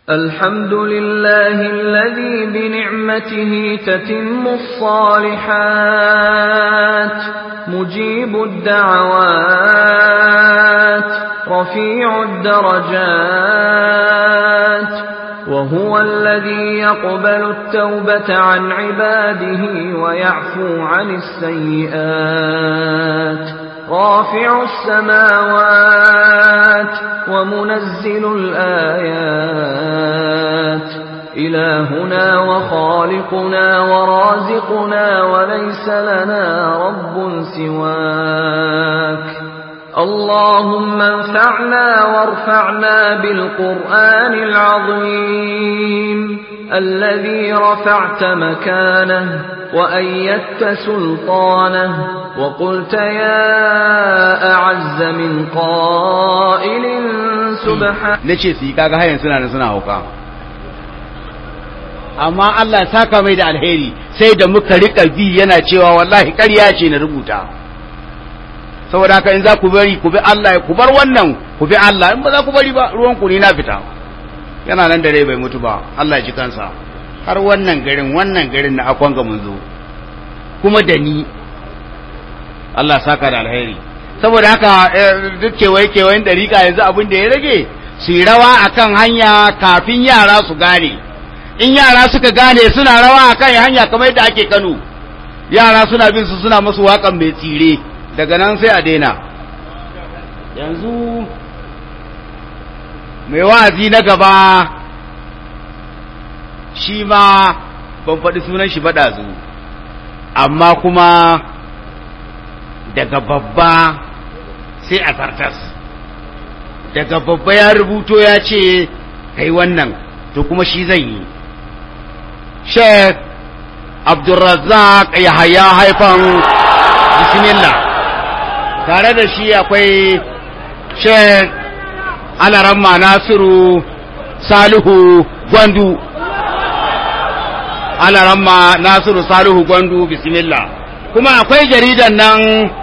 الحمد لله الذي بنعمته تتم الصالحات مجيب الدعوات رفيع الدرجات وهو الذي يقبل التوبة عن عباده ويعفو عن السيئات رافع السماوات ومنزل الآيات إلهنا وخالقنا ورازقنا وليس لنا رب سواك اللهم انفعنا وارفعنا بالقرآن العظيم الذي رفعت مكانه وأيدت سلطانه وقلت يا أعز من قائل سبحان nace su yi kaga hayan suna da suna hauka amma Allah ya saka mai da alheri sai da muka rika bi yana cewa wallahi ƙarya ce na rubuta saboda haka in za ku bari ku bi Allah ku bar wannan ku bi Allah in ba za ku bari ba ruwan ku ne na fita yana nan da rai bai mutu ba Allah ya ji kansa har wannan garin wannan garin na akwan ga mun zo kuma da ni Allah saka da alheri saboda haka duk kewaye kewayen dariƙa yanzu abin da ya rage su yi rawa akan hanya kafin yara su gane in yara suka gane suna rawa akan hanya kamar yadda ake Kano yara suna bin su suna masu waƙan mai tsire daga nan sai a daina yanzu mai wa'azi na gaba shi ma ban faɗi sunan shi baɗa zu amma kuma daga babba sai a zartas daga babba ya rubuto ya ce kai wannan to kuma shi zai yi sheikh abdulrazzaq ya haya haifan bismillah tare da shi akwai sheikh alaramma nasiru salihu gwandu alaramma nasiru salihu gwandu bismillah kuma akwai jaridan nan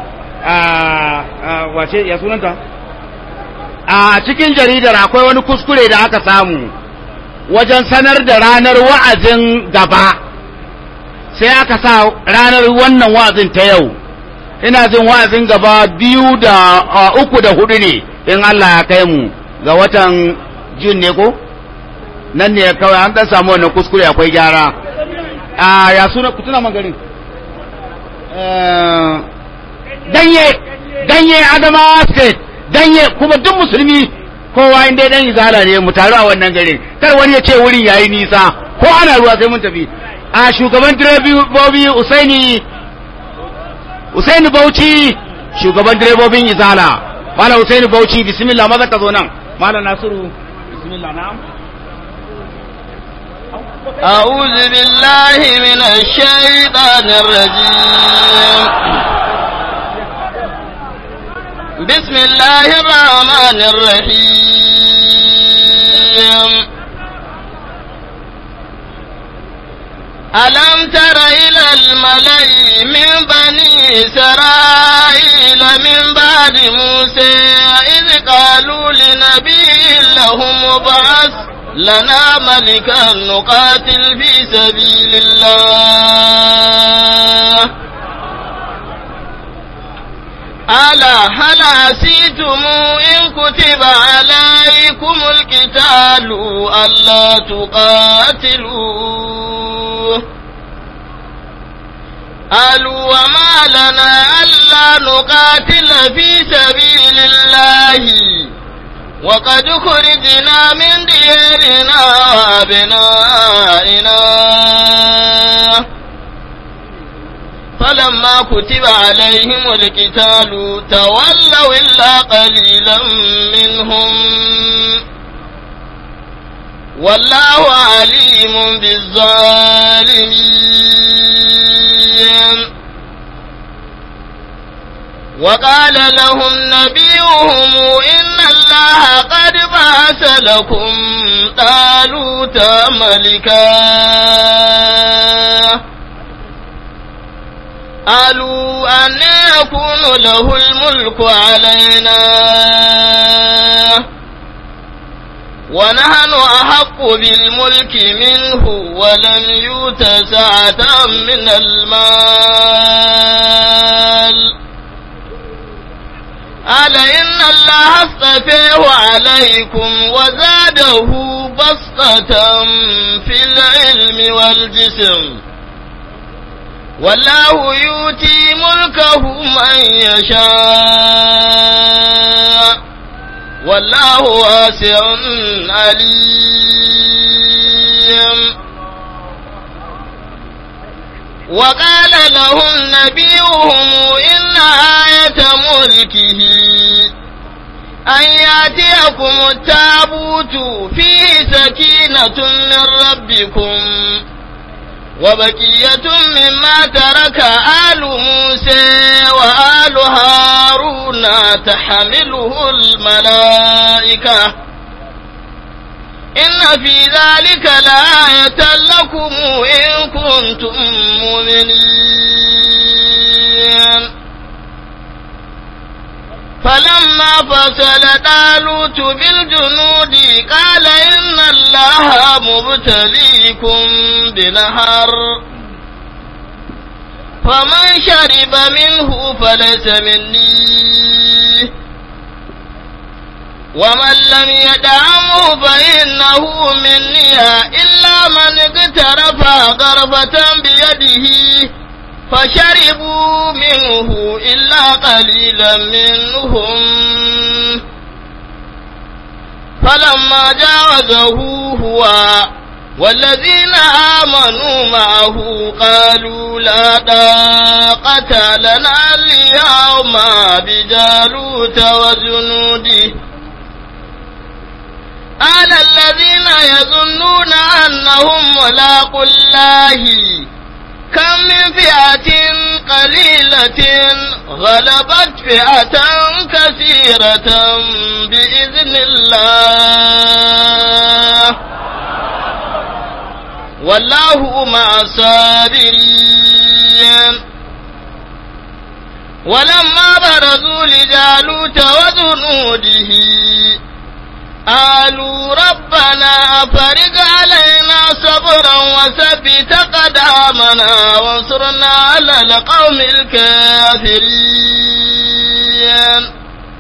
wace ya sunanta a cikin jaridar akwai wani kuskure da aka samu wajen sanar da ranar wa'azin gaba sai aka sa ranar wannan wa'azin ta yau ina jin wa'azin gaba biyu da uku da hudu ne in Allah ya kai mu ga watan jun ne ko nan ne kawai an ɗan samu wannan kuskure akwai gyara a ya suna ku tuna magarin danye danye adama state danye kuma duk musulmi kowa inda dan izala ne mu taru a wannan garin kar wani ya ce wurin yayi nisa ko ana ruwa sai mun tafi a shugaban direbobi usaini usaini bauchi shugaban direbobin izala malam usaini bauchi bismillah maza ka zo nan malam nasiru bismillah na'am أعوذ بالله من الشيطان الرجيم بسم الله الرحمن الرحيم ألم تر إلى الملأ من بني إسرائيل من بعد موسى إذ قالوا لنبي لهم ابعث لنا ملكا نقاتل في سبيل الله ألا هل عسيتم إن كتب عليكم القتال ألا تقاتلوا قالوا وما لنا ألا نقاتل في سبيل الله وقد خرجنا من ديارنا وأبنائنا فلما كتب عليهم القتال تولوا إلا قليلا منهم والله عليم بالظالمين وقال لهم نبيهم إن الله قد بعث لكم طالوت ملكا قالوا أن يكون له الملك علينا ونحن أحق أحق بالملك منه ولم يؤت سعة من المال قال إن الله اصطفيه عليكم وزاده بسطة في العلم والجسم والله يؤتي ملكه من يشاء والله واسع عليم وقال لهم نبيهم إن آية ملكه أن يأتيكم التابوت فيه سكينة من ربكم وبقية مما ترك آل موسى وآل هارون تحمله الملائكة إن في ذلك لآية لكم إن كنتم مؤمنين فلما فصل طالوت بالجنود قال إن الله مبتليكم بنهر فمن شرب منه فليس مني ومن لم يدعمه فإنه مني إلا من اقترف غرفة بيده فشربوا منه إلا قليلا منهم فلما جاوزه هو والذين آمنوا معه قالوا لا طاقة لنا اليوم بجالوت وجنوده قال الذين يظنون أنهم ملاقوا الله كم من فئة قليلة غلبت فئة كثيرة بإذن الله والله مع الصابرين ولما برزوا لجالوت وجنوده قالوا ربنا أفرج علينا صبرا وثبت قدامنا وانصرنا على القوم الكافرين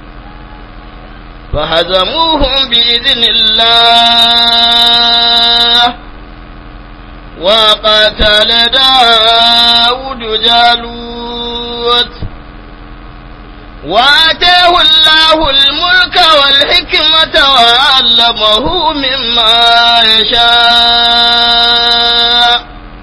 فهزموهم بإذن الله وقتل داود جالوت وآتاه الله الملك والحكمة وعلمه مما يشاء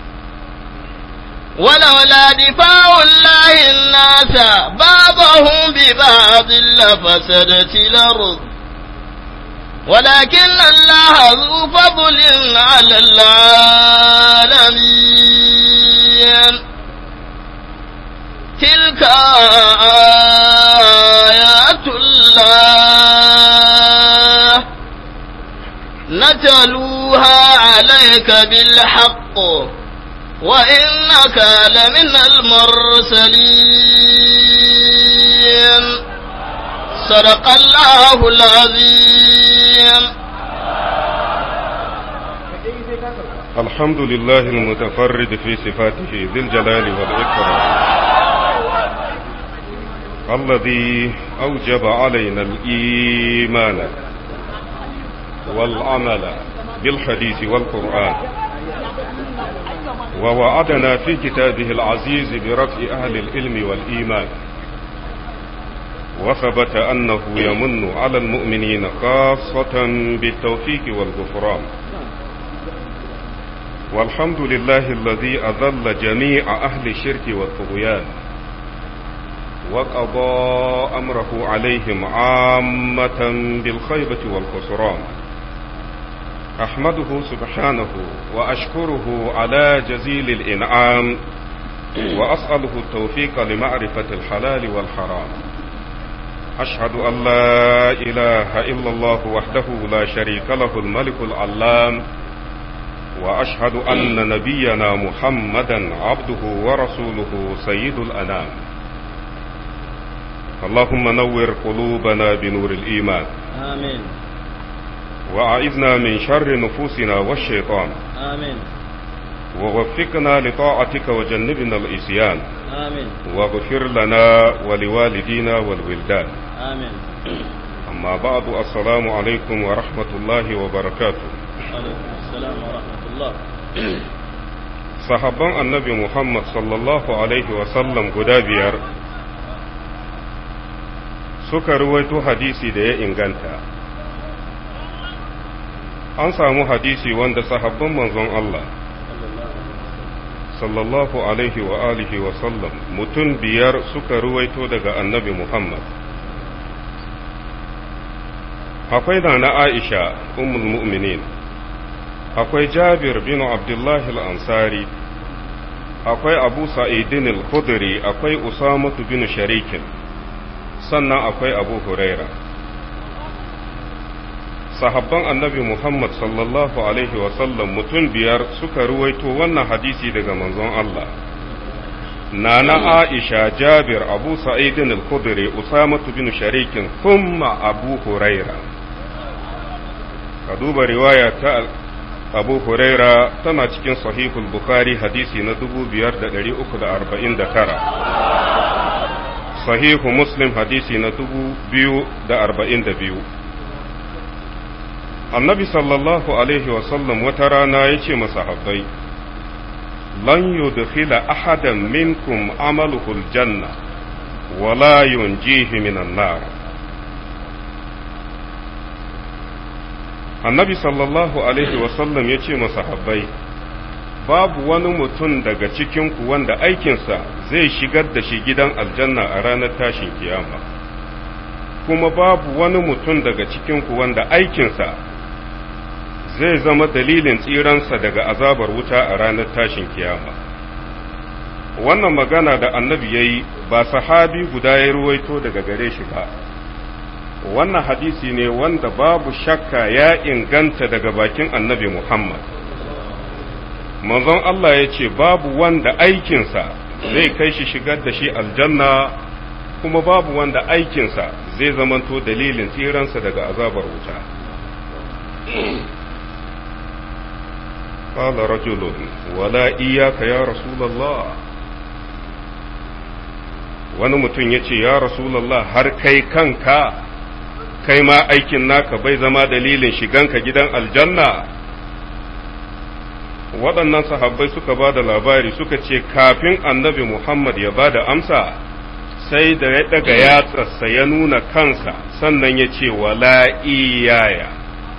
ولولا دفاع الله الناس بعضهم ببعض لفسدت الأرض ولكن الله ذو فضل على العالمين تلك آيات الله نتلوها عليك بالحق وإنك لمن المرسلين صدق الله العظيم الحمد لله المتفرد في صفاته ذي الجلال والإكرام الذي أوجب علينا الإيمان والعمل بالحديث والقرآن ووعدنا في كتابه العزيز برفع أهل العلم والإيمان وثبت أنه يمن على المؤمنين خاصة بالتوفيق والغفران والحمد لله الذي أذل جميع أهل الشرك والطغيان وقضى أمره عليهم عامة بالخيبة والخسران أحمده سبحانه وأشكره على جزيل الإنعام وأسأله التوفيق لمعرفة الحلال والحرام أشهد أن لا إله إلا الله وحده لا شريك له الملك العلام وأشهد أن نبينا محمدا عبده ورسوله سيد الأنام اللهم نور قلوبنا بنور الإيمان آمين وأعذنا من شر نفوسنا والشيطان آمين ووفقنا لطاعتك وجنبنا العصيان آمين واغفر لنا ولوالدينا والولدان آمين أما بعد السلام عليكم ورحمة الله وبركاته وعليكم السلام ورحمة الله sahabban annabi Muhammad sallallahu Alaihi wasallam guda biyar suka ruwaito hadisi da ya inganta. An samu hadisi wanda sahabban manzon Allah sallallahu Alaihi wa alihi wasallam mutum biyar suka ruwaito daga annabi Muhammad. Akwai da na Aisha, ummul mu'minin. akwai jabir bin abdullahi al'ansari akwai abu sa'idin al-khudri akwai usamatu bin sharikin sannan akwai abu huraira sahabban annabi muhammad sallallahu alaihi wasallam mutum biyar suka ruwaito wannan hadisi daga manzon Allah nana aisha jabir abu sa'idin al-khudri usamatu bin sharikin thumma abu huraira ka duba riwaya ta abu huraira tana cikin sahihul bukhari hadisi na 5349 sahihu muslim hadisi na 2042 annabi sallallahu alaihi wasallam wata rana ya ce masahabbai lan yudkhila ahadan minkum amaluhu aljanna wala yunjihi minan nar annabi sallallahu alaihi wasallam ya ce masahabbai babu wani mutum daga cikinku wanda aikinsa zai shigar da shi gidan aljanna a ranar tashin kiyama kuma babu wani mutum daga cikinku wanda aikinsa zai zama dalilin tsiransa daga azabar wuta a ranar tashin kiyama wannan magana da annabi ya yi ba sahabi guda ya ruwaito daga gare shi ba wannan hadisi ne wanda babu shakka ya inganta daga bakin annabi Muhammad. Manzon Allah ya ce babu wanda aikinsa zai kai shi shigar da shi aljanna kuma babu wanda aikinsa zai zamanto dalilin tsiransa daga azabar wuta. قال رجل ولا إياك يا رسول الله wani mutum ya ce ya rasulallah har kai kanka kai ma aikin naka bai zama dalilin shiganka gidan aljanna waɗannan sahabbai suka ba da labari suka ce kafin annabi Muhammad ya ba da amsa sai da ya ɗaga yatsarsa ya nuna kansa sannan ya ce wala iyaya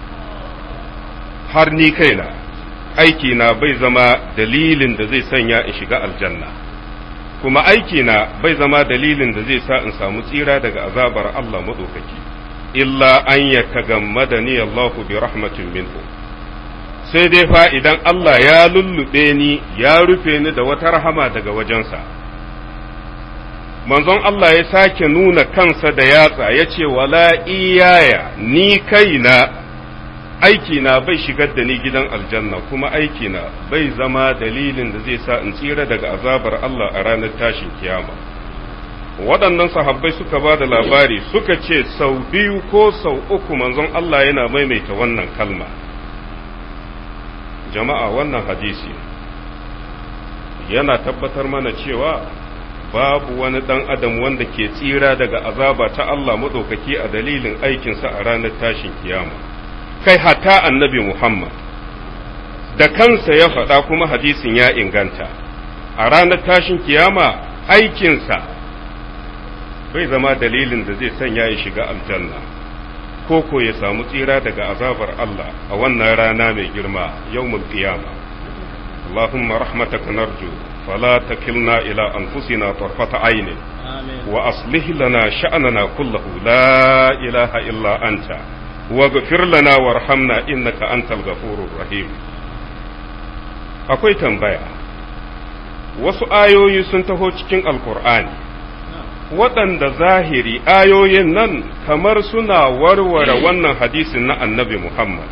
har ni kaina aikina bai zama dalilin da zai sanya in shiga aljanna kuma aikina bai zama dalilin da zai sa in samu tsira daga azabar Allah maɗaukaki. illa an ya tagammada ni Allahu bi rahmatin minhu sai dai fa idan Allah ya lullube ni ya rufe ni da wata rahama daga wajensa manzon Allah ya sake nuna kansa da yatsa ya ce wala iyaya ni kaina aikina bai shigar da ni gidan aljanna kuma aikina bai zama dalilin da zai sa in tsira daga azabar Allah a ranar tashin kiyama. waɗannan sahabbai suka ba da labari suka ce sau biyu ko sau uku manzon Allah yana maimaita wannan kalma jama'a wannan hadisi yana tabbatar mana cewa babu wani ɗan adam wanda ke tsira daga azaba ta Allah maɗaukaki a dalilin aikinsa a ranar tashin kiyama kai hata annabi Muhammad da kansa ya faɗa kuma hadisin ya inganta a ranar tashin kiyama aikinsa bai zama dalilin da zai sanya ya shiga aljanna ko ko ya samu tsira daga azabar Allah a wannan rana mai girma yawmul qiyama Allahumma rahmataka narju fala takilna ila anfusina tarfata ayni wa aslih lana sha'nana kullahu la ilaha illa anta waghfir lana warhamna innaka antal ghafurur rahim akwai tambaya wasu ayoyi sun taho cikin alkur'ani waɗanda zahiri ayoyin nan kamar suna warware wannan hadisin na annabi Muhammad.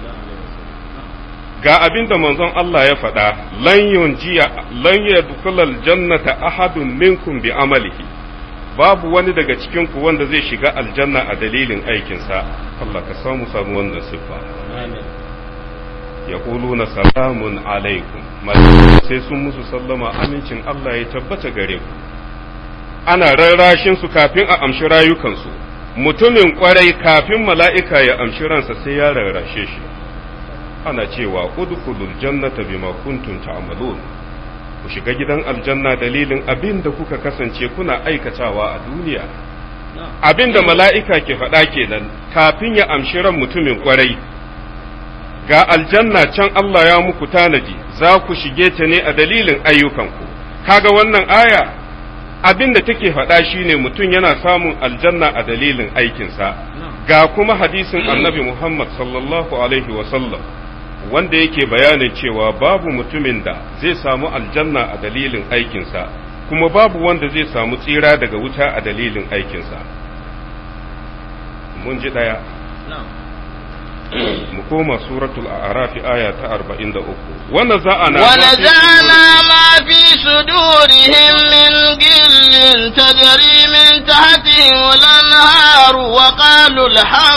Ga abin da manzon Allah ya faɗa, lan yunjiya lan yadkhulal jannata ahadun minkum bi amalihi babu wani daga cikin ku wanda zai shiga aljanna a dalilin aikinsa Allah ka samu samu wannan siffa yaquluna salamun alaikum sai sun musu sallama amincin Allah ya tabbata gare ku ana rarrashin su kafin a amshi rayukansu mutumin kwarai kafin mala'ika ya amshi ransa sai ya rarrashe shi ana cewa udkhulul jannata bima kuntum ta'malun ku shiga gidan aljanna dalilin abin da kuka kasance kuna aikatawa a duniya abin da mala'ika ke faɗa kenan kafin ya amshi ran mutumin kwarai ga aljanna can Allah ya muku tanadi za ku shige ta ne a dalilin ayyukanku kaga wannan aya abin da take faɗa shine mutum yana samun aljanna a dalilin aikinsa ga kuma hadisin annabi Muhammad sallallahu alaihi wasallam wanda yake bayanin cewa babu mutumin da zai samu aljanna a dalilin aikinsa kuma babu wanda zai samu tsira daga wuta a dalilin aikinsa mun ji ɗaya mu koma suratul a'raf aya ta 43 wa naza'ana wa naza'ana ma fi sudurihim min gillin tajri min tahtihim al-anhar wa qalu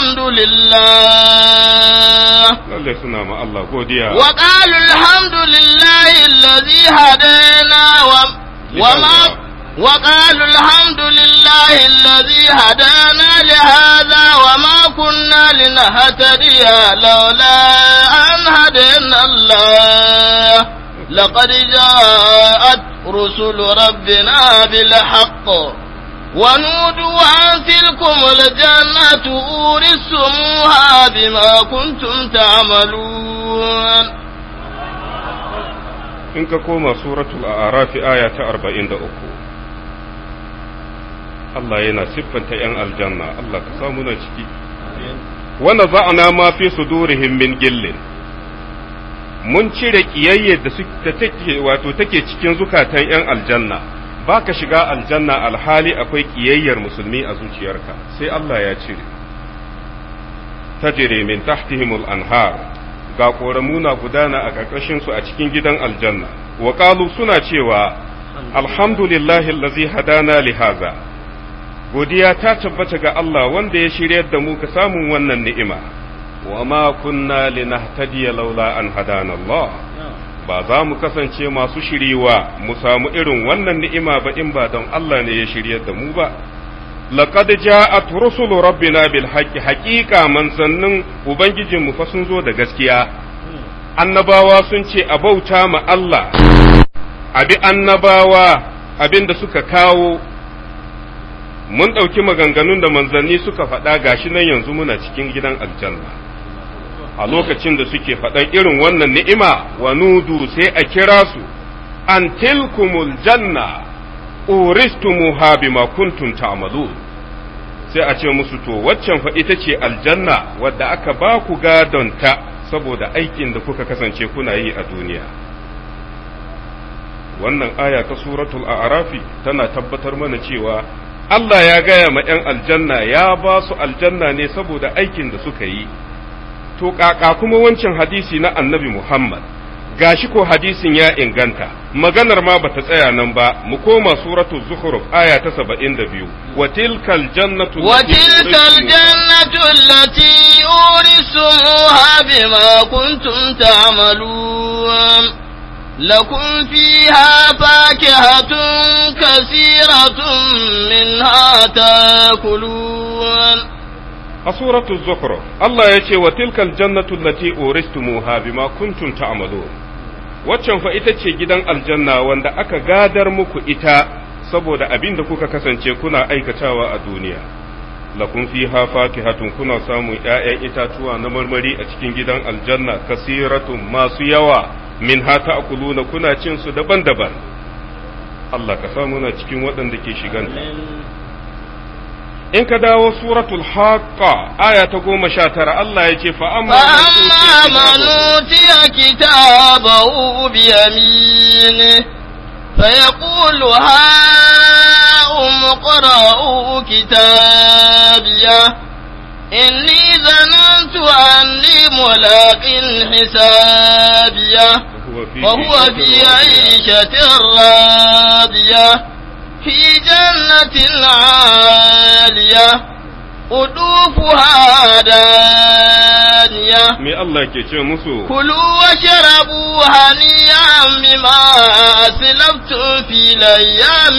alhamdulillah lalle suna ma Allah godiya wa qalu alhamdulillah alladhi hadana wa wa ma وقالوا الحمد لله الذي هدانا لهذا وما كنا لنهتدي لولا أن هدانا الله لقد جاءت رسل ربنا بالحق ونودوا أن تلكم الجنة أورثتموها بما كنتم تعملون in ka koma suratul a'raf aya ta 43 Allah yana siffanta ‘yan aljanna, Allah ka samu na ciki. Wanda za'ana ma fi sudurihim min gillin, mun cire ƙiyayyar da take wato take cikin zukatan ‘yan aljanna, ba ka shiga aljanna alhali akwai ƙiyayyar musulmi a zuciyarka, sai Allah ya cire. Tajire min tahtihimul anhar, ga ƙoramuna gudana a ƙarƙashinsu a cikin gidan aljanna, wa suna cewa, Alhamdulillahi lazi hadana li haza. godiya ta tabbata ga Allah wanda ya shiryar da mu ka samun wannan ni'ima wa ma kunna linahtadiya laula an hadana Allah ba za mu kasance masu shiriwa mu samu irin wannan ni'ima ba in ba don Allah ne ya shiryar da mu ba laqad ja'at rusulu rabbina bil haqqi haqiqa manzannin ubangijin mu fa sun zo da gaskiya annabawa sun ce a bauta ma Allah abi annabawa abinda suka kawo mun ɗauki maganganun da manzanni suka faɗa gashi nan yanzu muna cikin gidan aljanna a lokacin da suke faɗan irin wannan ni'ima wa nudu sai a kira su an tilkumul janna uristumuha bima kuntum ta'malu sai a ce musu to waccan fa ita ce aljanna wadda aka ba ku gadonta saboda aikin da kuka kasance kuna yi a duniya wannan aya ta suratul a'rafi tana tabbatar mana cewa Allah ya gaya ma ‘yan aljanna ya ba su aljanna ne saboda aikin da suka yi, to ƙaƙa kuma wancan hadisi na annabi Muhammad, gashi ko hadisin ya inganta, maganar ma bata tsaya nan ba, mu koma suratu Zukhruf aya ta saba'in da biyu, wa tilkal jannatu وتلك الجنة التي أورثتموها بما كنتم تعملون لكم فيها فاكهة كثيرة منها تاكلون a suratu Zukhruf Allah ya ce wa tilkal jannatu allati uristumuha bima kuntum ta'malun waccan fa ita ce gidan aljanna wanda aka gadar muku ita saboda abin da kuka kasance kuna aikatawa a duniya lakum fiha fakihatun kuna samun ƴaƴan itatuwa na marmari a cikin gidan aljanna kasiratun masu yawa min ha ta'kuluna kuna cin su daban-daban Allah ka samu na cikin waɗanda ke shiganta in ka dawo suratul haqqa aya ta goma sha tara Allah ya ce fa amma فأما من أوتي كتابه بيمينه فيقول هاؤم اقرءوا كتابيه إني ظننت أني ملاق حسابيه وهو في عيشة راضية في جنة عالية قطوفها دانية me Allah ke ce musu كلوا واشربوا هنيئا بما أسلفتم في الأيام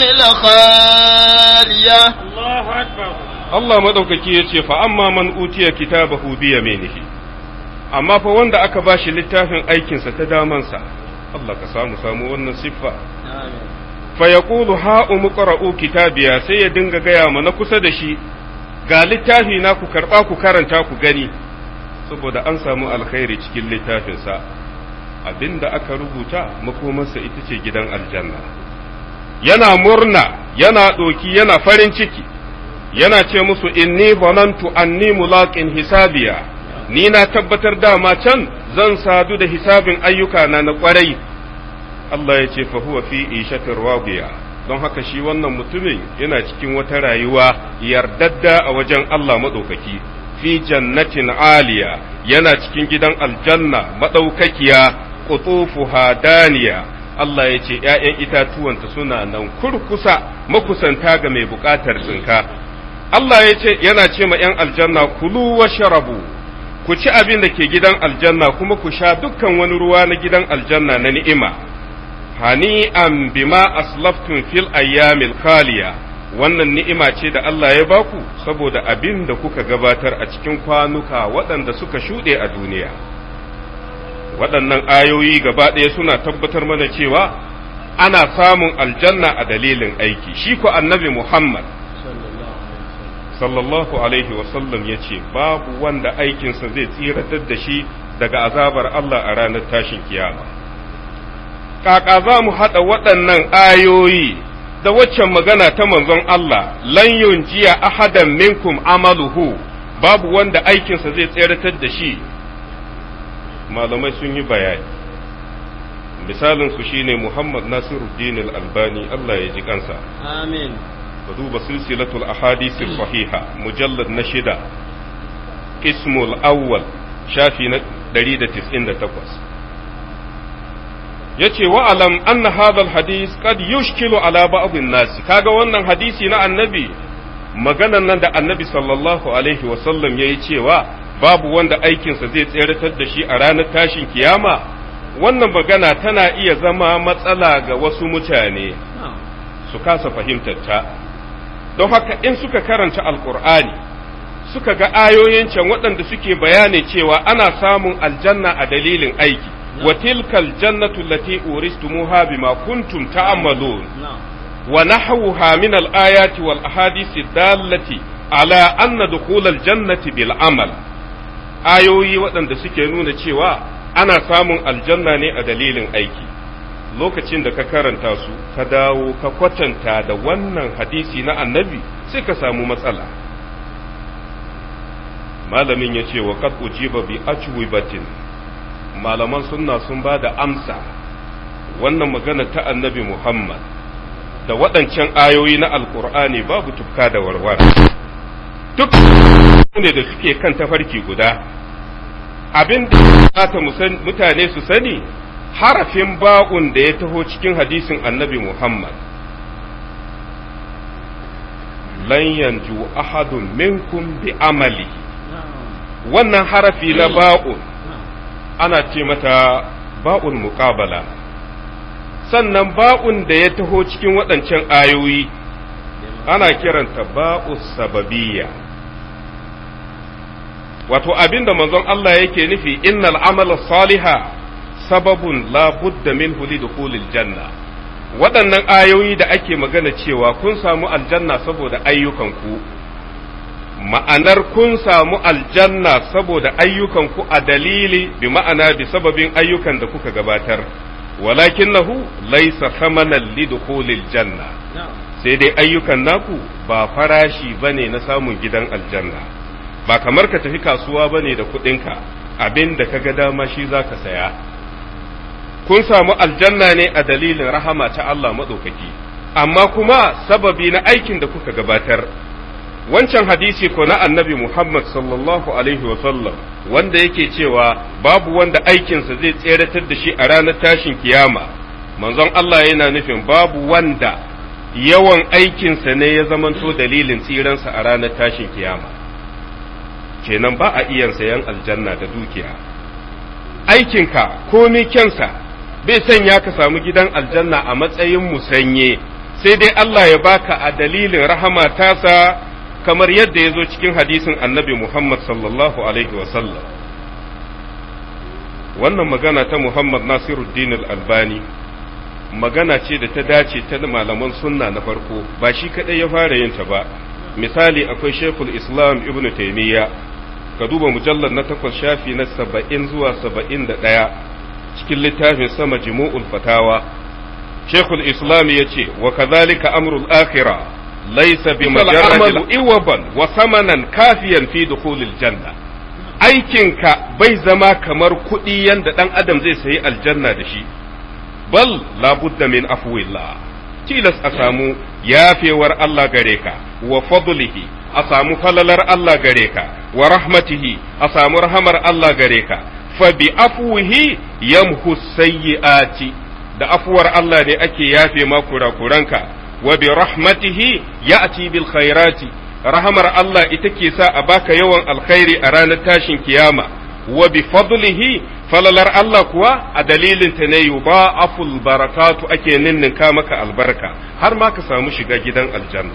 الخالية Allah madaukaki ya ce fa amma man utiya kitabahu bi yaminihi amma fa wanda aka bashi littafin aikinsa ta damansa Allah ka samu samu wannan siffa fa yaqulu ha umqra'u kitabiya sai ya dinga gaya mana kusa da shi ga littafi na ku karba ku karanta ku gani saboda an samu alkhairi cikin littafinsa abinda aka rubuta makomarsa ita ce gidan aljanna yana murna yana ɗoki yana farin ciki yana ce musu inni zanantu anni mulaqin hisabiya ni na tabbatar dama can zan sadu da hisabin ayyukana na kwarai Allah ya ce fa huwa fi ishatir radiya don haka shi wannan mutumin yana cikin wata rayuwa yardadda a wajen Allah madaukaki fi jannatin aliya yana cikin gidan aljanna madaukakiya qutufuha daniya Allah ya ce ‘ya'yan itatuwanta suna nan kurkusa makusanta ga mai buƙatar tsinka. Allah ya ce yana ce ma ‘yan aljanna kulu wa sharabu, ku ci abin da ke gidan aljanna kuma ku sha dukkan wani ruwa na gidan aljanna na ni'ima. Hani'an bima aslaftun fil ayyamil khaliya wannan ni'ima ce da Allah ya baku saboda abin da kuka gabatar a cikin kwanuka waɗanda suka shuɗe a duniya. waɗannan ayoyi gaba ɗaya suna tabbatar mana cewa ana samun aljanna a dalilin aiki shi ko annabi Muhammad sallallahu alaihi wasallam ya ce babu wanda aikinsa zai tsiratar da shi daga azabar Allah a ranar tashin kiyama kaka za mu haɗa waɗannan ayoyi da waccan magana ta manzon Allah lan yunjiya ahadan minkum amaluhu babu wanda aikinsa zai tsiratar da shi malamai sun yi bayani misalin su shine Muhammad Nasiruddin al-Albani Allah ya ji kansa amin ka duba silsilatul ahadith sahiha mujallad na shida ismul awwal shafi na 198 yace wa alam anna hadha al-hadith qad yushkilu ala ba'd an-nas kaga wannan hadisi na annabi maganan nan da annabi sallallahu alaihi wa sallam yayi cewa babu wanda aikinsa zai tseratar da shi a ranar tashin kiyama wannan magana tana iya zama matsala ga wasu mutane su kasa fahimtar ta don haka in suka karanta alkur'ani suka ga ayoyin can waɗanda suke bayani cewa ana samun aljanna a dalilin aiki wa tilkal jannatu allati uristumuha bima kuntum ta'malun wa nahwuha min al-ayati wal ahadith dallati ala anna dukhul al-jannati bil amal ayoyi waɗanda suke nuna cewa ana samun aljanna ne a dalilin aiki lokacin da ka karanta su ka dawo ka kwatanta da wannan hadisi na annabi sai ka samu matsala malamin ya ce wa qad ujiba bi ajwibatin malaman sunna sun ba da amsa wannan magana ta annabi Muhammad da waɗancan ayoyi na alkur'ani babu tufka da warwara duk ne da suke kan tafarki guda abin da ta mutane su sani harafin ba'un da ya taho cikin hadisin annabi Muhammad lan yanju ahadun minkum bi amali wannan harafi na ba'un ana ce mata ba'un muqabala sannan ba'un da ya taho cikin waɗancan ayoyi ana kiranta ba'u sababiyya wato abin da manzon Allah yake nufi innal amala saliha sababun la budda minhu li dukhulil janna waɗannan ayoyi da ake magana cewa kun samu aljanna saboda ayyukanku ma'anar kun samu aljanna saboda ayyukanku a dalili bi ma'ana bi sababin ayyukan da kuka gabatar walakinahu laysa thamanan li dukhulil janna sai dai ayyukan naku ba farashi bane na samun gidan aljanna ba kamar ka tafi kasuwa ba ne da kuɗinka abin da ka ga dama shi za ka saya kun samu aljanna ne a dalilin rahama ta Allah maɗaukaki amma kuma sababi na aikin da kuka gabatar wancan hadisi ko na annabi Muhammad sallallahu alaihi sallam wanda yake cewa babu wanda aikinsa zai tseratar da shi a ranar tashin kiyama manzon Allah yana nufin babu wanda yawan aikinsa ne ya zamanto dalilin tsiransa a ranar tashin kiyama kenan ba a iya sayan aljanna da dukiya aikinka komi kyansa bai sanya ka samu gidan aljanna a matsayin musanye sai dai Allah ya baka a dalilin rahama tasa kamar yadda ya zo cikin hadisin annabi Muhammad sallallahu alaihi wasallam wannan magana ta Muhammad Nasiruddin al-Albani magana ce da ta dace ta malaman sunna na farko ba shi kadai ya fara yin ta ba misali akwai Sheikhul Islam Ibn Taymiyyah ka duba mujallar na takwas shafi na saba'in zuwa saba'in da ɗaya cikin littafin sama jimu'ul fatawa Sheikhul Islam ya ce wa kazalika amrul akhirah laysa bi majarrad iwaban wa samanan kafiyan fi dukhulil janna aikinka bai zama kamar kuɗi yanda ɗan adam zai sayi aljanna da shi bal labudda min afwillah tilas a samu yafewar Allah gare ka wa fadlihi a samu falalar Allah gare ka wa rahmatihi a samu rahamar Allah gare ka fa bi afwihi yamhu sayyi'ati da afuwar Allah ne ake yafe ma kurakuranka wa bi rahmatihi ya'ti bil khairati rahamar Allah ita ke sa a baka yawan alkhairi a ranar tashin kiyama wa bi fadlihi falalar Allah kuwa a dalilin ta ne yuba aful barakatu ake ninninka maka albarka har ma ka samu shiga gidan aljanna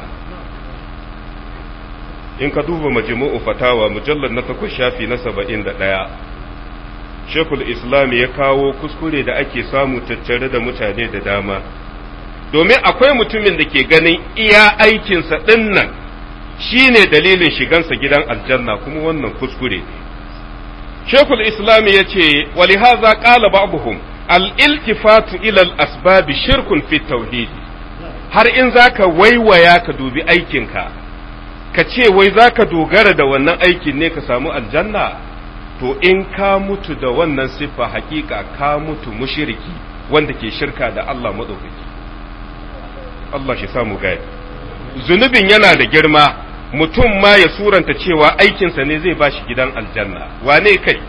in ka duba majmu'u fatawa mujallar na takwas shafi na saba'in da ɗaya shekul islam ya kawo kuskure da ake samu tattare da mutane da dama domin akwai mutumin da ke ganin iya aikinsa ɗin nan shi ne dalilin shigansa gidan aljanna kuma wannan kuskure ne shekul islam ya ce walihaza ƙala ba'buhum al-iltifatu ila al-asbabi shirkun fi tauhidi har in zaka waiwaya ka dubi aikinka ka ce wai za ka dogara da wannan aikin ne ka samu aljanna to in ka mutu da wannan siffa hakika ka mutu mushiriki wanda ke shirka da Allah maɗaukaki Allah shi samu gaya zunubin yana da girma mutum ma ya suranta cewa aikinsa ne zai bashi gidan aljanna wane kai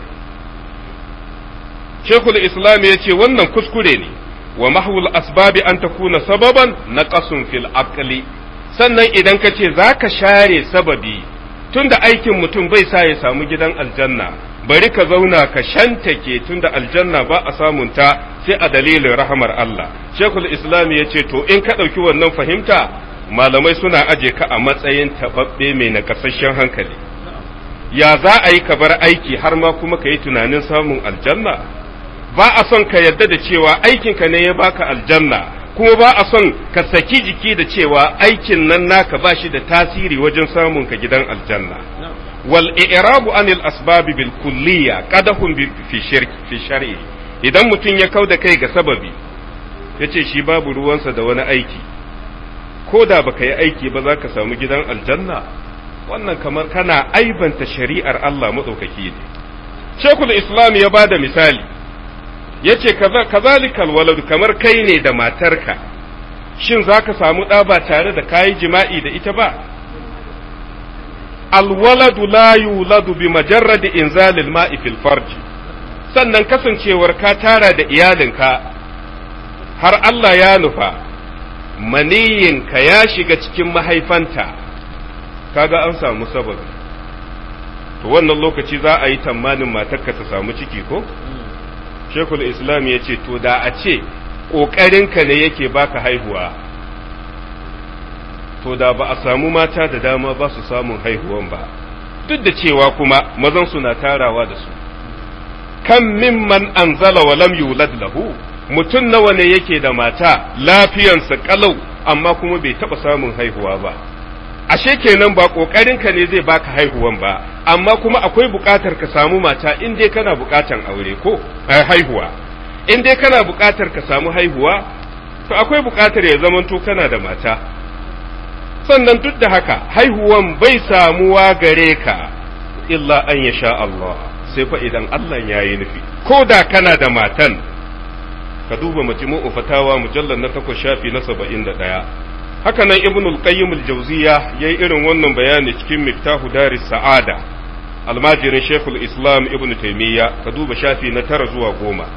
shekul islam ya ce wannan kuskure ne wa mahwul asbabi an takuna sababan na fil aqli sannan idan ka ce za ka share sababi tunda aikin mutum bai sa ya samu gidan aljanna bari ka zauna ka shantake tunda aljanna ba a samunta sai a dalilin rahamar Allah shekul islam ya ce to in ka ɗauki wannan fahimta malamai suna aje ka a matsayin taɓaɓɓe mai nakasashen hankali ya za a yi ka bar aiki har ma kuma ka yi tunanin samun aljanna ba a son ka yarda da cewa aikinka ne ya baka aljanna kuma ba a son ka saki jiki da cewa aikin nan naka ba shi da tasiri wajen samun ka gidan aljanna wal i'rabu anil asbabi bil kulliya qadahun fi shirki fi shar'i idan mutum ya kauda kai ga sababi yace shi babu ruwansa da wani aiki ko da baka yi aiki ba za ka samu gidan aljanna wannan kamar kana aibanta shari'ar Allah madaukaki ne Shekul Islam ya bada misali yace kazalikal walad kamar kai ne da matarka shin za ka samu ɗa ba tare da kayi jima'i da ita ba alwaladu la yuladu bi majarradi inzalil ma'i fil farji sannan kasancewar ka tara da iyalinka har Allah ya nufa maniyinka ya shiga cikin mahaifanta kaga an samu sababi to wannan lokaci za a yi tamanin matarka ta samu ciki ko shekul islam ya ce to da a ce ƙoƙarinka ne yake baka haihuwa to da ba a samu mata da dama ba su samun haihuwan ba duk da cewa kuma mazan su na tarawa da su kan mimman anzala wa lam yulad lahu mutum nawa ne yake da mata lafiyansa kalau amma kuma bai taɓa samun haihuwa ba ashe kenan ba ƙoƙarinka ne zai baka haihuwan ba amma kuma akwai buƙatar ka samu mata in dai kana buƙatar aure ko haihuwa in dai kana buƙatar ka samu haihuwa to akwai buƙatar ya zamanto kana da mata sannan duk da haka haihuwan bai samuwa gare ka illa an ya sha Allah sai fa idan Allah ya yi nufi ko da kana da matan ka duba majmu'u fatawa mujallar na takwas shafi na saba'in da ɗaya haka nan ibnul qayyim al-jawziya yayi irin wannan bayani cikin miftahu daris sa'ada almajirin shekul islam ibn taimiyya ka duba shafi na tara zuwa goma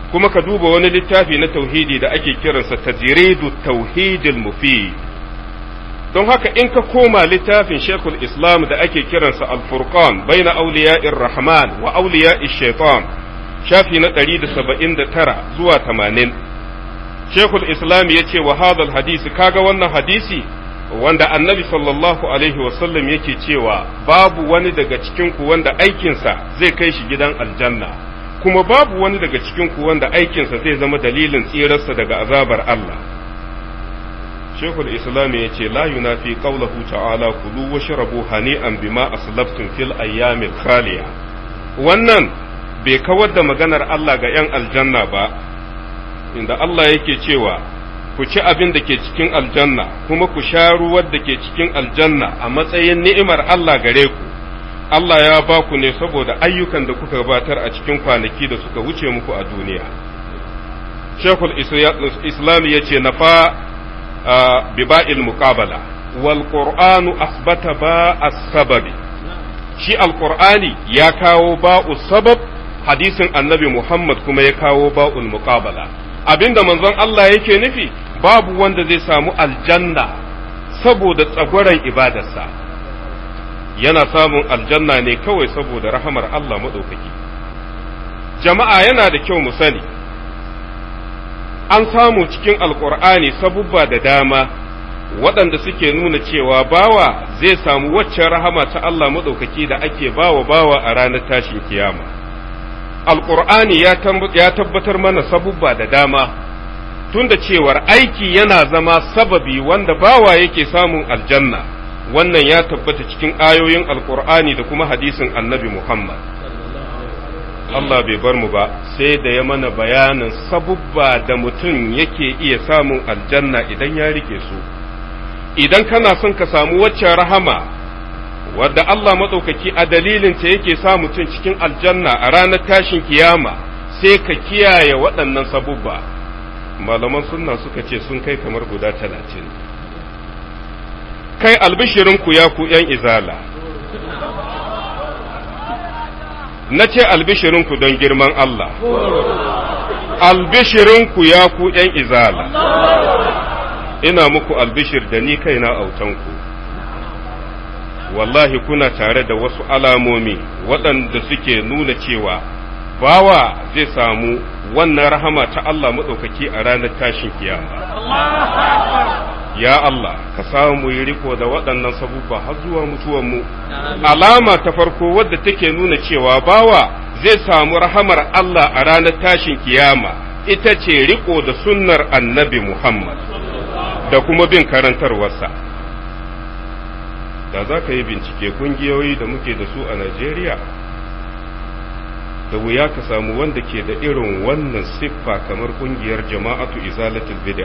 kuma ka duba wani littafi na tauhidi da ake kiransa tajridu tauhidil mufid don haka in ka koma littafin shekul islam da ake kiransa al-furqan baina awliya'ir rahman wa awliya'ish shaitan shafi na 179 zuwa 80 shekul islam ya ce wa hadal hadisi kaga wannan hadisi wanda annabi sallallahu alaihi wasallam yake cewa babu wani daga cikinku wanda aikinsa zai kai shi gidan aljanna kuma babu wani daga cikinku wanda aikinsa zai zama dalilin tsirarsa daga azabar Allah shekul islam ya ce la yunafi qawlahu ta'ala kulu washrabu hani'an bima aslaftum fil ayyamil khaliya wannan bai kawar da maganar Allah ga 'yan aljanna ba inda Allah yake cewa ku ci abin da ke cikin aljanna kuma ku sha ruwan da ke cikin aljanna a matsayin ni'imar Allah gare ku Allah ya ba ku ne saboda ayyukan da kuka gabatar a cikin kwanaki da suka wuce muku a duniya Shekul Islam ya ce na fa biba'il muqabala wal qur'anu asbata ba as-sababi shi alqur'ani ya kawo ba'u sabab hadisin annabi Muhammad kuma ya kawo ba'ul muqabala abinda manzon Allah yake nufi babu wanda zai samu aljanna saboda tsagwaron ibadarsa yana samun aljanna ne kawai saboda rahamar Allah maɗaukaki jama'a yana da kyau mu sani an samu cikin alkur'ani sabubba da dama waɗanda suke nuna cewa bawa zai samu waccan rahama ta Allah maɗaukaki da ake bawa bawa a ranar tashin kiyama. alƙur'ani ya tabbatar mana sabubba da dama tunda cewar aiki yana zama sababi wanda bawa yake samun aljanna wannan ya tabbata cikin ayoyin alƙur'ani da kuma hadisin annabi muhammad Allah bai bar mu ba sai da ya mana bayanin sabubba da mutum yake iya samun aljanna idan ya rike su idan kana son ka samu waccan rahama wadda Allah maɗaukaki a dalilinta yake sa mutum cikin aljanna a ranar tashin kiyama sai ka kiyaye waɗannan sabubba malaman sunna suka ce sun kai kamar guda talatin kai albishirinku ya ku ‘yan izala na ce albishirinku don girman Allah albishirinku ya ku ‘yan izala ina muku albishir da ni kaina autanku wallahi kuna tare da wasu alamomi waɗanda suke nuna cewa bawa zai samu wannan rahama ta Allah maɗaukaki a ranar tashin kiyama. Ya Allah, ka samu yi riko da waɗannan sabubba har zuwa mutuwanmu. Alama ta farko wadda take nuna cewa bawa zai samu rahamar Allah a ranar tashin kiyama ita ce riko da sunnar annabi Muhammad da kuma bin karantarwarsa. da za ka yi bincike kungiyoyi da muke da su a Najeriya da wuya ka samu wanda ke da irin wannan siffa kamar kungiyar jama'atu izalatul bid'a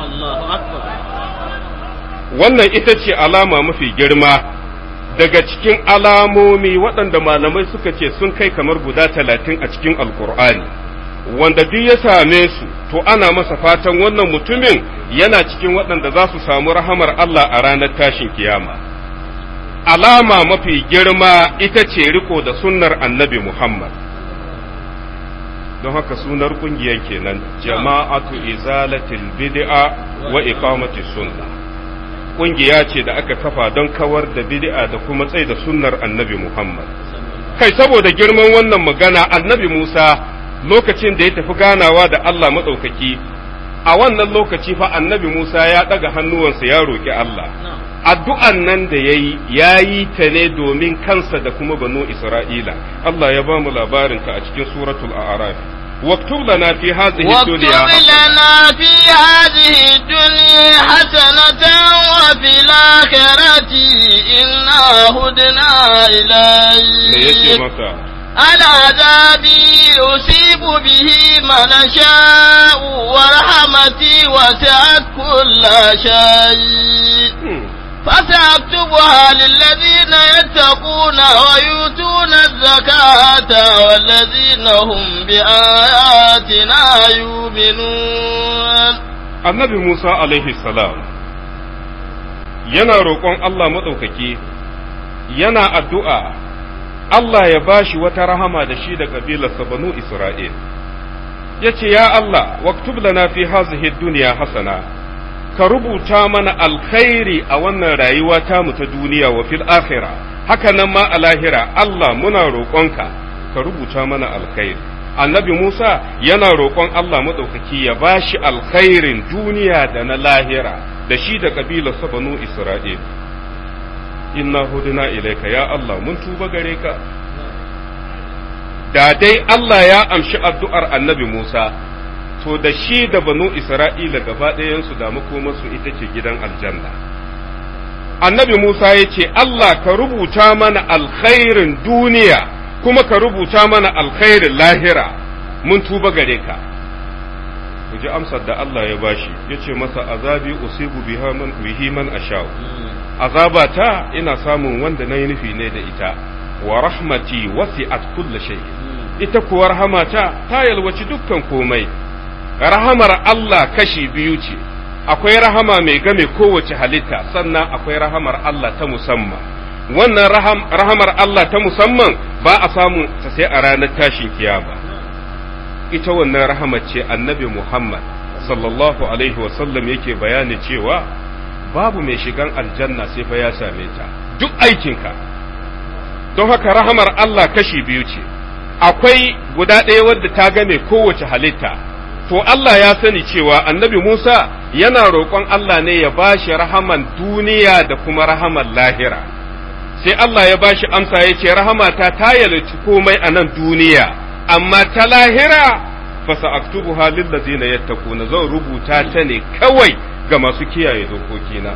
wannan ita ce alama mafi girma daga cikin alamomi waɗanda malamai suka ce sun kai kamar guda talatin a cikin alkur'ani wanda duk ya same su to ana masa fatan wannan mutumin yana cikin waɗanda za su samu rahamar Allah a ranar tashin kiyama. alama mafi girma ita ce riko da sunnar annabi Muhammad. Don haka sunar ƙungiyar kenan jama'atu izalatil bid'a wa iqamati sunna. Ƙungiya ce da aka kafa don kawar da bid'a da kuma tsaye da sunnar annabi Muhammad. Kai saboda girman wannan magana annabi Musa lokacin da ya tafi ganawa da Allah maɗaukaki, a wannan lokaci fa annabi Musa ya ɗaga hannuwansa ya roƙi Allah. addu'an nan da ya yi ya yi ta ne domin kansa da kuma banu Isra'ila Allah ya ba mu labarinta a cikin suratul a'raf واكتب لنا في هذه الدنيا واكتب لنا في هذه الدنيا حسنة وفي الآخرة إنا هدنا إليك العذاب أصيب به من شاء ورحمتي وسعت كل شيء فسأكتبها للذين يتقون ويؤتون الزكاة والذين هم بآياتنا يؤمنون النبي موسى عليه السلام yana roƙon Allah maɗaukaki yana addu'a Allah ya bashi wata rahama da shi da ƙabilarsa banu Isra'il yace ya Allah waktub lana fi hazihi dunya hasana ka rubuta mana alkhairi a wannan rayuwa ta mu ta duniya wa fil akhirah haka nan ma a lahira Allah muna roƙonka ka rubuta mana alkhairi annabi Musa yana roƙon Allah maɗaukaki ya ba shi alkhairin duniya da na lahira da shi da ƙabilarsa banu Isra'il. Inna huduna ilaika ya Allah mun tuba gare ka. Da dai Allah ya amshi addu'ar annabi Musa, to da shi da banu Isra'ila gaba ɗayansu da makomarsu ita ce gidan aljanna. Annabi Musa ya ce, Allah ka rubuta mana alkhairin duniya. kuma ka rubuta mana alkhairin lahira mun tuba gare ka ku ji amsar da Allah ya bashi ya ce masa azabi usibu bihi man asha'u azabata ina samun wanda na yi nufi ne da ita wa rahmati wasi'at kulla shay ita kuwa rahamata ta yalwaci dukkan komai rahamar Allah kashi biyu ce akwai rahama mai game kowace halitta sannan akwai rahamar Allah ta musamman wannan rahamar Allah ta musamman ba a samu ta sai a ranar tashin kiyama ita wannan rahamar ce annabi Muhammad sallallahu alaihi wasallam yake bayani cewa babu mai shigan aljanna sai fa ya same ta duk aikinka don haka rahamar Allah kashi biyu ce akwai guda ɗaya wadda ta game kowace halitta to Allah ya sani cewa annabi Musa yana roƙon Allah ne ya bashi rahaman duniya da kuma rahaman lahira. sai Allah ya bashi amsa ya ce rahamata ta yalci komai a nan duniya amma ta lahira fasa aktubu halin da zina yattaquna zan rubuta ta ne kawai ga masu kiyaye dokokina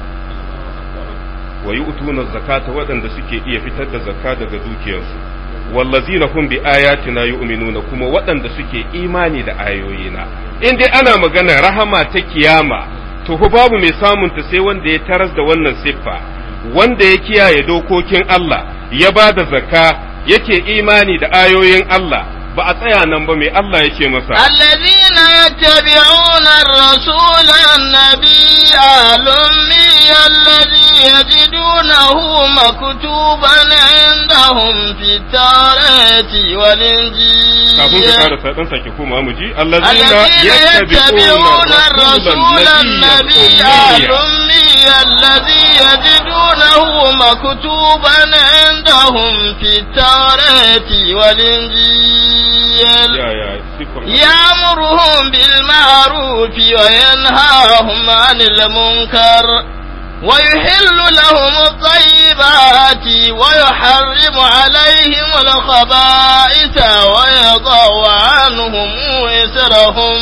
wa yu'tuna zakata waɗanda suke iya fitar da zakka daga dukiyarsu wallazina hum bi ayatina yu'minuna kuma waɗanda suke imani da ayoyina in dai ana magana rahama ta kiyama to babu mai samunta sai wanda ya taras da wannan siffa wanda ya kiyaye dokokin Allah ya ba da zakka yake imani da ayoyin Allah ba a tsaya nan ba mai Allah yake masa الذين يتبعون الرسول النبي الأمي الذي يجدونه مكتوبا عندهم في التوراة kafin ka والإنجيل fara dan sake koma mu ji الذين يتبعون الرسول النبي الأمي الذي يجدونه مكتوبا عندهم في التوراة والإنجيل ya ya sifar يأمرهم بالمعروف وينهاهم عن المنكر ويحل لهم الطيبات ويحرم عليهم الخبائث ويضع عنهم وزرهم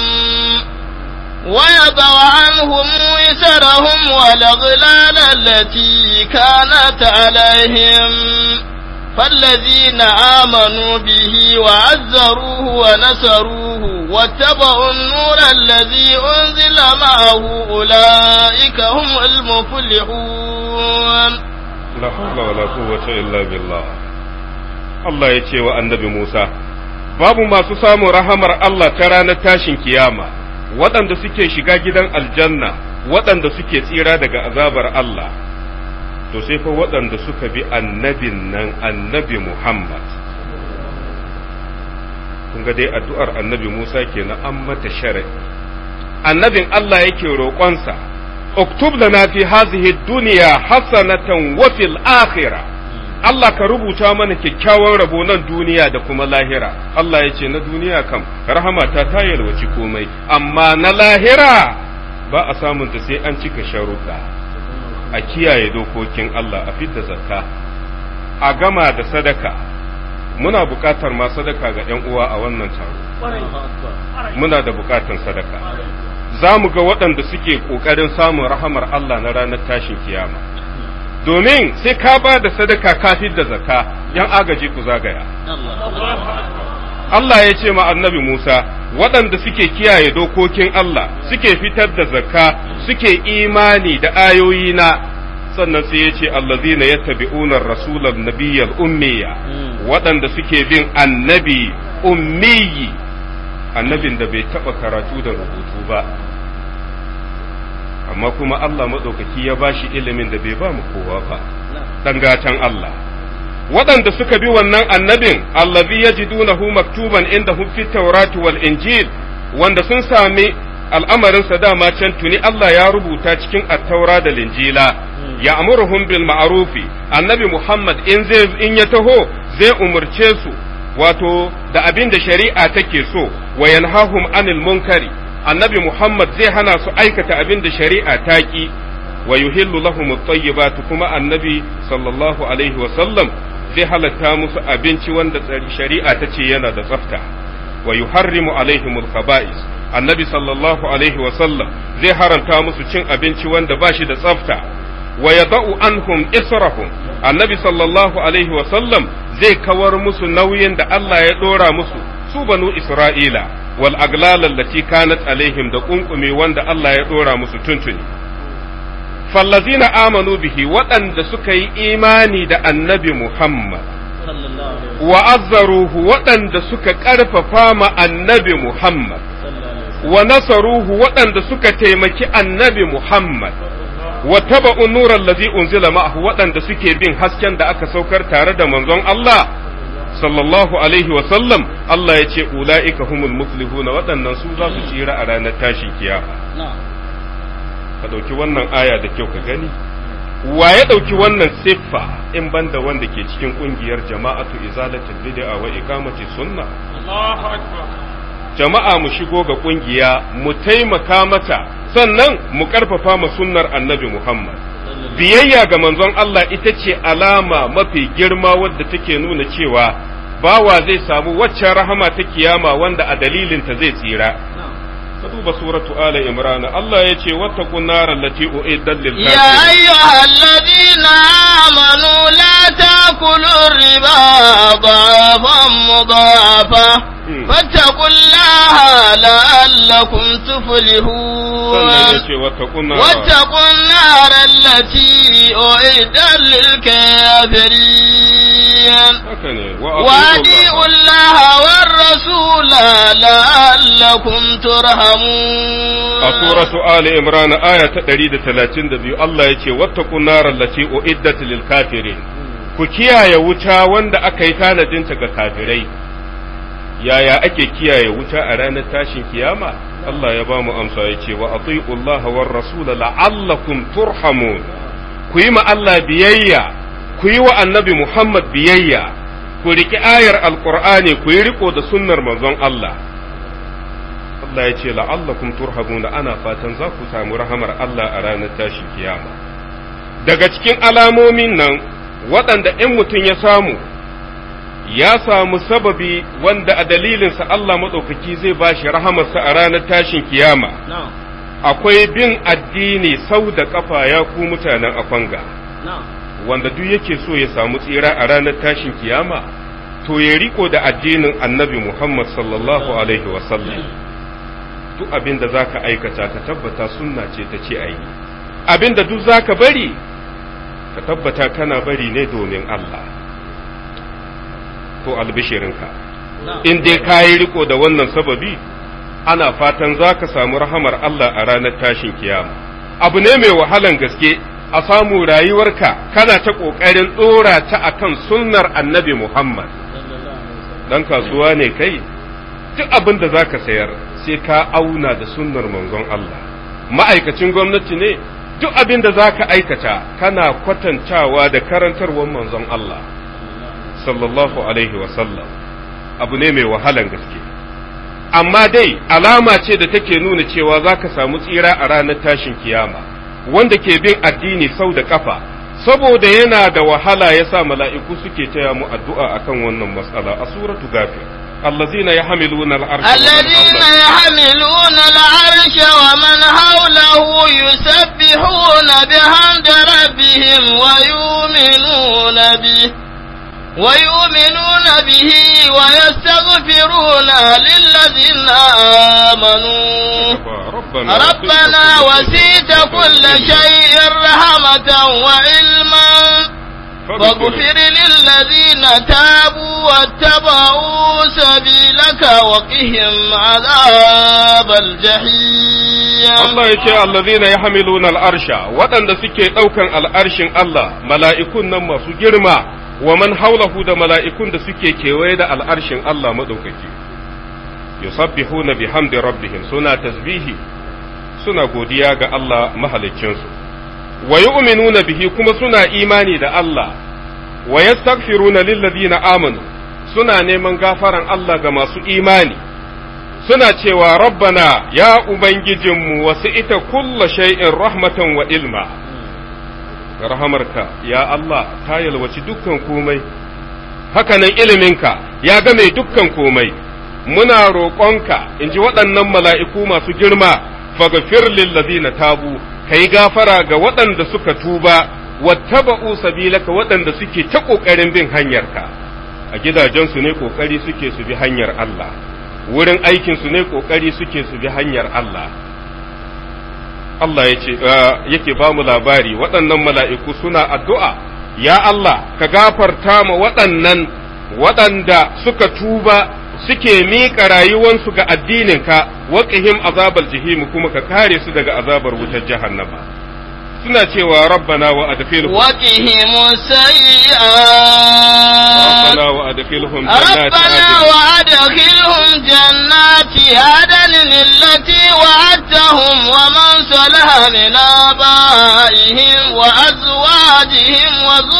ويضع عنهم وزرهم والأغلال التي كانت عليهم فالذين آمنوا به وعزروه ونصروه واتبعوا النور الذي أنزل معه أولئك هم المفلحون la hawla wala quwwata illa billah Allah ya ce wa annabi Musa babu masu samun rahamar Allah ta ranar tashin kiyama waɗanda suke shiga gidan aljanna waɗanda suke tsira daga azabar Allah to sai fa waɗanda suka bi annabin nan annabi Muhammad kun ga dai addu'ar annabi Musa kenan an mata shari'i annabin Allah yake roƙonsa uktub lana fi hazihi dunya hasanatan wa fil akhirah Allah ka rubuta mana kyakkyawan rabo nan duniya da kuma lahira Allah ya ce na duniya kam rahamata ta yalwaci komai amma na lahira ba a samunta sai an cika sharuɗa a kiyaye dokokin Allah a fidda zakka a gama da sadaka muna buƙatar ma sadaka ga 'yan uwa a wannan taro muna da buƙatar sadaka za mu ga waɗanda suke ƙoƙarin samun rahamar Allah na ranar tashin kiyama domin sai ka ba da sadaka kafin da zakka yan agaji ku zagaya Allah ya ce ma annabi Musa waɗanda suke kiyaye dokokin Allah suke fitar da zakka suke imani da ayoyina sannan sai ya ce allazina yattabi'una rasulan nabiyyal ummiya waɗanda suke bin annabi ummiyi annabin da bai taɓa karatu da rubutu ba amma kuma Allah maɗaukaki ya ba shi ilimin da bai ba mu kowa ba ɗan gatan Allah waɗanda suka bi wannan annabin allazi yajidunahu maktuban inda fi tawrati wal injil wanda sun sami al'amarinsa dama can tuni Allah ya rubuta cikin attaura da linjila ya amuruhum bil ma'arufi annabi Muhammad in zai in ya taho zai umurce su wato da abin da shari'a take so wa yanhahum anil munkari annabi Muhammad zai hana su aikata abin da shari'a ta ki wa yuhillu lahum at-tayyibat kuma annabi sallallahu alaihi wa sallam zai halatta musu abinci wanda shari'a ta ce yana da tsafta wa yuharrimu alaihim al-khaba'is annabi sallallahu alaihi wa sallam zai haramta musu cin abinci wanda ba shi da tsafta wa yada'u anhum israhum annabi sallallahu alaihi wa sallam zai kawar musu nauyin da Allah ya dora musu su banu isra'ila wal aglal allati kanat alaihim da kunkumi wanda Allah ya dora musu tuntuni fallazina amanu bihi waɗanda suka yi imani da annabi Muhammad wa azzaruhu waɗanda suka ƙarfafa ma annabi Muhammad wa nasaruhu waɗanda suka taimaki annabi Muhammad wa taba'u nuran lazi unzila ma'ahu waɗanda suke bin hasken da aka saukar tare da manzon Allah sallallahu alaihi wa sallam Allah ya ce ula'ika humul muflihuna waɗannan su za su tsira a ranar tashin kiyama ka ɗauki wannan aya da kyau ka gani wa ya ɗauki wannan siffa in banda wanda ke cikin ƙungiyar jama'atu izalatul bid'a wa iqamati sunna jama'a mu shigo ga ƙungiya mu taimaka mata sannan mu ƙarfafa ma sunnar annabi Muhammad biyayya ga manzon Allah ita ce alama mafi girma wadda take nuna cewa bawa zai samu waccan rahama ta kiyama wanda a dalilinta zai tsira ka duba suratu ala imran Allah ya ce wattaqun nar allati uiddat lil يا أيها الذين آمنوا لا تأكلوا الربا ضعفا مضاعفا فاتقوا الله لعلكم sannan تفلحون ya ce wattaqun nar واتقوا النار التي أعدت للكافرين haka ne وأطيعوا الله والرسول لعلكم ترحمون a suratu ali imran aya ta 132 Allah ya ce wattaqun nar allati uiddat lil kafirin ku kiyaye wuta wanda aka yi tanadinta ga kafirai yaya ake kiyaye wuta a ranar tashin kiyama Allah ya ba mu amsa ya ce wa ati'u Allah war rasul la'allakum turhamun ku yi ma Allah biyayya ku yi wa annabi Muhammad biyayya ku riki ayar alqur'ani ku yi riko da sunnar manzon Allah Allah ya ce la'allakum turhamuna ana fatan za ku samu rahamar Allah a ranar tashin kiyama daga cikin alamomin nan waɗanda in mutum ya samu ya samu sababi wanda a dalilinsa Allah maɗaukaki zai ba shi rahamarsa a ranar tashin kiyama akwai bin addini sau da ƙafa ya ku mutanen akwanga wanda duk yake so ya samu tsira a ranar tashin kiyama to ya riko da addinin annabi Muhammad sallallahu alaihi wasallam duk abin da za ka aikata ka tabbata sunna ce ta ce a yi abin da duk za ka bari ka tabbata kana bari ne domin Allah to albishirinka in dai ka yi riko da wannan sababi ana fatan za ka samu rahamar Allah a ranar tashin kiyama abu ne mai wahalan gaske a samu rayuwarka kana ta ƙoƙarin ɗora ta akan sunnar annabi Muhammad dan kasuwa ne kai duk abin da za ka sayar sai ka auna da sunnar manzon Allah ma'aikacin gwamnati ne duk abin da za ka aikata kana kwatantawa da karantarwar manzon Allah sallallahu alaihi wasallam abu ne mai wahalan gaske amma dai alama ce da take nuna cewa za ka samu tsira a ranar tashin kiyama wanda ke bin addini sau da kafa saboda yana da wahala ya sa mala'iku suke taya mu addu'a akan wannan matsala a suratu gafir الذين يحملون العرش ومن الذين حوله. يحملون العرش ومن حوله يسبحون بحمد ربهم ويؤمنون به ويؤمنون به ويستغفرون للذين آمنوا ربنا ربنا وسيت كل شيء رحمة وعلما فاغفر للذين تابوا واتبعوا سبيلك وقهم عذاب الجحيم Allah ya ce allazina yahmiluna al'arsha waɗanda suke ɗaukan al'arshin Allah mala'ikun nan masu girma wa man haulahu da mala'ikun da suke kewaye da al'arshin Allah maɗaukaki yusabbihuna bihamdi rabbihim suna tasbihi suna godiya ga Allah mahaliccinsu wa yu'minuna bihi kuma suna imani da Allah wa yastaghfiruna lilladina amanu suna neman gafaran Allah ga masu imani suna cewa rabbana ya ubangijinmu wasu ita kulla shay'in rahmatan wa ilma rahamarka ya Allah ta yalwaci dukkan komai hakanan iliminka ya game dukkan komai muna roƙonka in ji waɗannan mala'iku masu girma faghfir lillazina tabu kai gafara ga waɗanda suka tuba wattaba'u sabilaka waɗanda suke ta ƙoƙarin bin hanyarka a gidajensu ne ƙoƙari suke su bi hanyar Allah wurin aikinsu ne ƙoƙari suke su bi hanyar Allah Allah ya ce yake ba mu labari waɗannan mala'iku suna addu'a ya Allah ka gafarta ma waɗannan waɗanda suka tuba suke miƙa rayuwansu ga addininka waƙihim azabar jihimu kuma ka kare su daga azabar wutar jahannama suna cewa rabbana wa adkhilhum وقهم السيئات rabbana wa adkhilhum jannati ربنا adn وأدخلهم جنات عدن التي وعدتهم ومن صلح من آبائهم وأزواجهم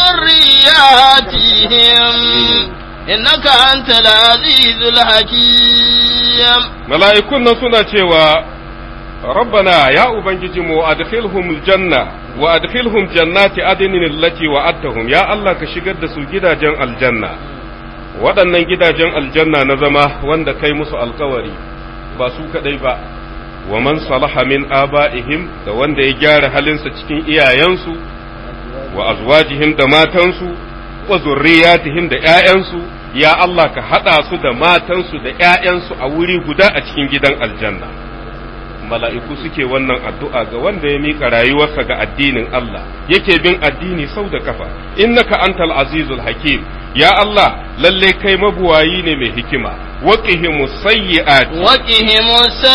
وذرياتهم إنك أنت العزيز الحكيم mala'ikun nan suna cewa rabbana ya ubangijinmu wa adkhilhum janna wa adkhilhum jannati adnin allati wa'adtahum ya Allah ka shigar da su gidajen aljanna waɗannan gidajen aljanna na zama wanda kai musu alkawari ba su kadai ba wa man salaha min aba'ihim da wanda ya gyara halinsa cikin iyayensu wa azwajihim da matansu wa zurriyatihim da ƴaƴansu ya Allah ka haɗa su da matansu da ƴaƴansu a wuri guda a cikin gidan aljanna mala'iku suke wannan addu'a ga wanda ya miƙa rayuwarsa ga addinin Allah yake bin addini sau da kafa innaka antal azizul hakim ya Allah lalle kai mabuwayi ne mai hikima waqihimus sayyi'ati وقهم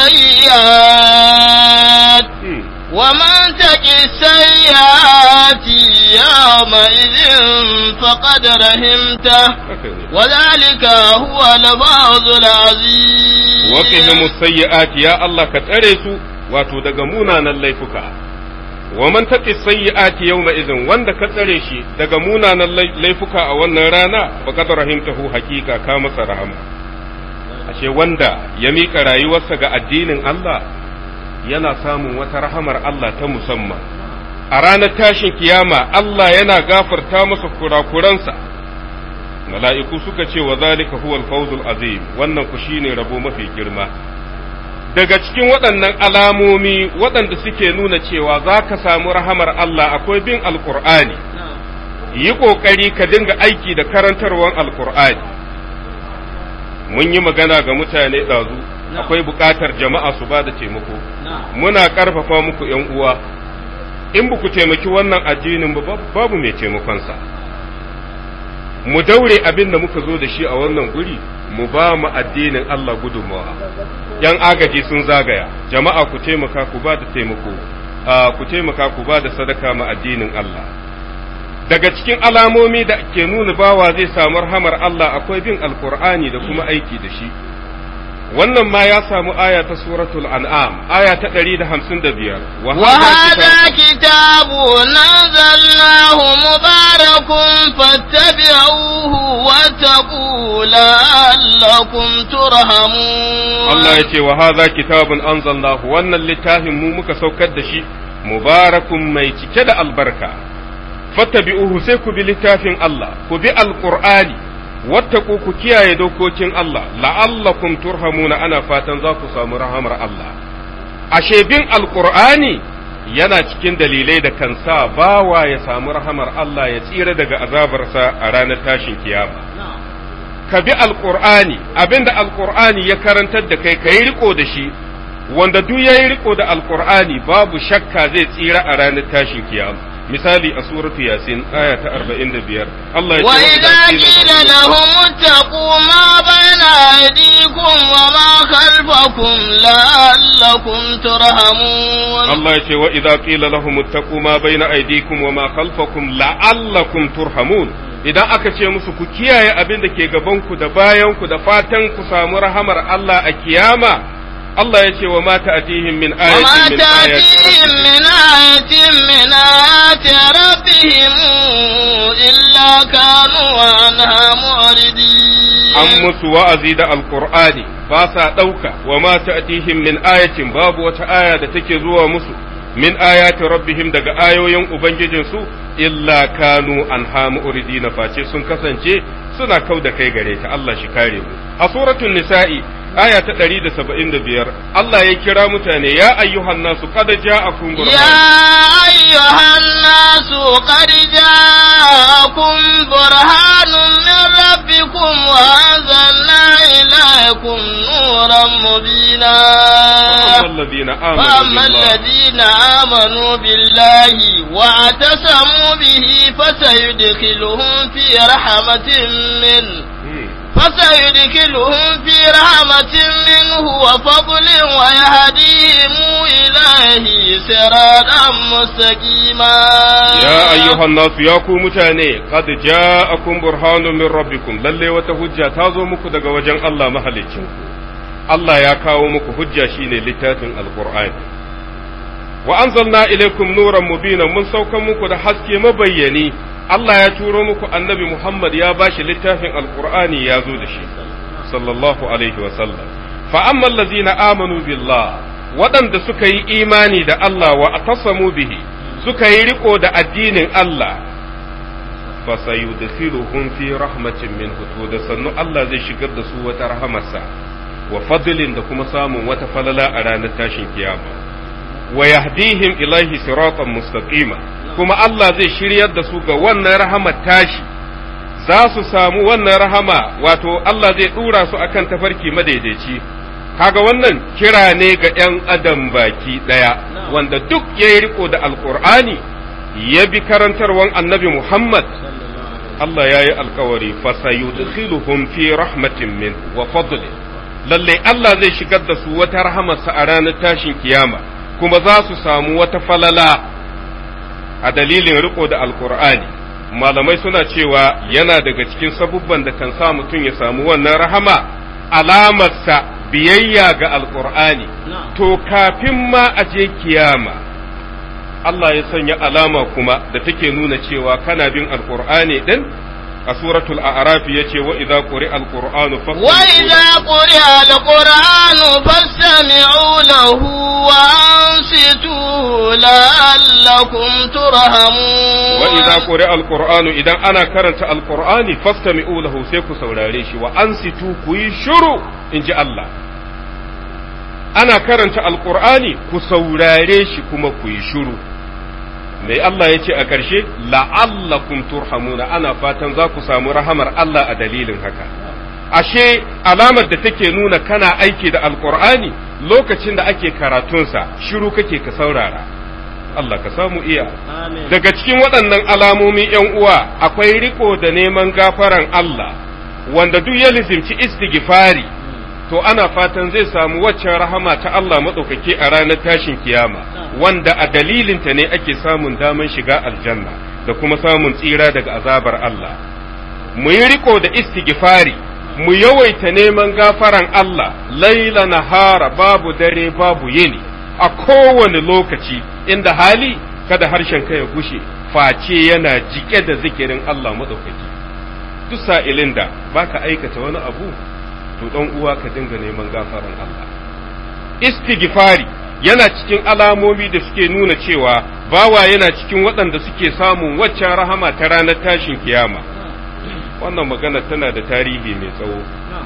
السيئات Hmm. ومن تق السيئات يومئذ فقد رحمته haka ne وذلك هو الفوز العظيم وقهم السيئات يا الله كتريسو wato daga munanan laifuka wa man taqi sayyi'ati yawma idhin wanda ka tsare shi daga munanan lai- laifuka a wannan rana faqad rahimtahu haqiqa ka masa rahama ashe wanda ya mika rayuwarsa ga addinin Allah yana samun wata rahamar Allah ta musamman a ranar tashin kiyama Allah yana gafarta masa kurakuransa mala'iku suka ce wa zalika huwal fawzul azim wannan ku shine rabo mafi girma daga cikin waɗannan alamomi waɗanda suke nuna cewa za ka samu rahamar Allah akwai bin alkur'ani yi ƙoƙari ka dinga aiki da karantarwar alkur'ani mun yi magana ga mutane ɗazu akwai buƙatar jama'a su ba da taimako muna ƙarfafa muku ‘yan uwa in ba ku taimaki wannan addinin ba babu mai taimakonsa mu daure abin da muka zo da shi a wannan guri mu ba mu addinin Allah gudunmawa yan agaji sun zagaya jama'a ku taimaka ku ba da taimako a, ku taimaka ku ba da sadaka ma addinin Allah daga cikin alamomi da ke nuna bawa zai samu rahamar Allah akwai bin alkur'ani da kuma aiki da shi wannan ma ya samu aya ta suratul an'am aya ta 155 wa وهذا كتاب نزلناه مبارك فاتبعوه واتقوا لعلكم ترحمون Allah ya ce wa haza kitabun anzalnahu wannan littafin mu muka saukar da shi mubarakun mai cike da albarka fattabi'uhu sai ku bi littafin Allah ku bi alqur'ani wattaku ku kiyaye dokokin Allah la'allakum turhamuna ana fatan za ku samu rahamar Allah ashe bin alqur'ani yana cikin dalilai da kan sa bawa ya samu rahamar Allah ya tsira daga azabarsa a ranar tashin kiyama ka bi alƙur'ani abinda alƙur'ani ya karantar da kai ka yi riko da shi wanda duk ya yi riko da alƙur'ani babu shakka zai tsira a ranar tashin kiyama misali a suratu yasin aya ta 45 Allah ya ce وإذا قيل لهم اتقوا ما بين أيديكم وما خلفكم لعلكم ترحمون Allah ya ce wa idza qila lahum ittaqu ma baina aydikum wa ma khalfakum la'allakum turhamun idan aka ce musu ku kiyaye abin da ke gaban ku da bayan ku da fatan ku samu rahamar Allah a kiyama Allah ya ce wa ma ta'tihim min وما ayatin min تأتيهم ayati من آية من آيات ربهم إلا كانوا عنها معرضين an musu wa'azi da alqur'ani ba sa dauka wa ma ta'tihim min ayatin babu wata aya da take zuwa musu min ayati rabbihim daga ayoyin ubangijinsu illa kanu anha mu'ridina face sun kasance suna kau da kai gare ta Allah shi kare mu a suratul nisa'i aya ta 175 Allah ya kira mutane ya ayyuhan nasu qad ja'akum burhan يا أيها الناس قد جاءكم برهان من ربكم وأنزلنا إليكم نورا مبينا الذين آمنوا فأما بالله الذين آمنوا بالله واعتصموا به فسيدخلهم في رحمة منه مم. فسيدخلهم في رحمة منه وفضل ويهديهم إليه صراطا مستقيما يا أيها الناس يا ku mutane qad ja'akum burhanun min rabbikum lalle wata hujja ta zo muku daga wajen Allah mahaliccin Allah ya kawo muku hujja shine littafin alqur'ani wa anzalna ilaykum nuran mubina mun saukan muku da haske mabayyani Allah ya turo muku annabi Muhammad ya bashi littafin alqur'ani ya zo da shi sallallahu alaihi wa sallam fa amma allazina amanu billah waɗanda suka yi imani da Allah wa atasamu bihi suka yi riko da addinin Allah fa sayudkhiluhum fi rahmatin minhu to da sannu Allah zai shigar da su wata rahamarsa wa fadlin da kuma samun wata falala a ranar tashin kiyama wa yahdihim ilaihi siratan mustaqima kuma Allah zai shiryar da su ga wannan rahamar tashi za su samu wannan rahama wato Allah zai dura su akan tafarki madaidaici kaga wannan kira ne ga 'yan adam baki ɗaya wanda duk ya yi riko da alkur'ani ya bi karantarwan annabi Muhammad Allah ya yi alkawari fasayudkhiluhum fi rahmatin min wa fadli lalle Allah zai shigar da su wata rahamarsa a ranar tashin kiyama kuma za su samu wata falala a dalilin riko da alkur'ani malamai suna cewa yana daga cikin sabubban da kan sa mutum ya samu wannan rahama alamarsa biyayya ga alkur'ani to kafin ma a je kiyama Allah ya sanya alama kuma da take nuna cewa kana bin alkur'ani din a suratul a'raf yace wa idza quri'a alqur'anu وإذا قرئ القرآن فاستمعوا له وأنصتوا لعلكم ترحمون wa idza quri'a alqur'anu idan ana karanta alqur'ani fastami'u lahu sai ku saurare shi wa ansitu ku yi shiru inji Allah ana karanta alqur'ani ku saurare shi kuma ku yi shiru mai Allah ya ce a ƙarshe la'allakum turhamuna ana fatan za ku samu rahamar Allah a dalilin haka ashe alamar da take nuna kana aiki da alqur'ani lokacin da ake karatunsa shiru kake ka saurara Allah ka samu iya daga cikin waɗannan alamomi ‘yan uwa akwai riko da neman gafaran Allah wanda duk ya lizimci istighfari to ana fatan zai samu waccan rahama ta Allah maɗaukaki a ranar tashin kiyama wanda a dalilinta ne ake samun daman shiga aljanna da kuma samun tsira daga azabar Allah mu yi riko da istighfari mu yawaita neman gafaran Allah laila nahara babu dare babu yini a kowane lokaci inda hali kada harshen ka ya gushe face yana jike da zikirin Allah maɗaukaki duk sa'ilin da baka aikata wani abu to dan uwa ka dinga neman gafaran Allah istighfari yana cikin alamomi da suke nuna cewa bawa yana cikin waɗanda suke samun waccan rahama ta ranar tashin kiyama wannan magana tana da tarihi mai tsawo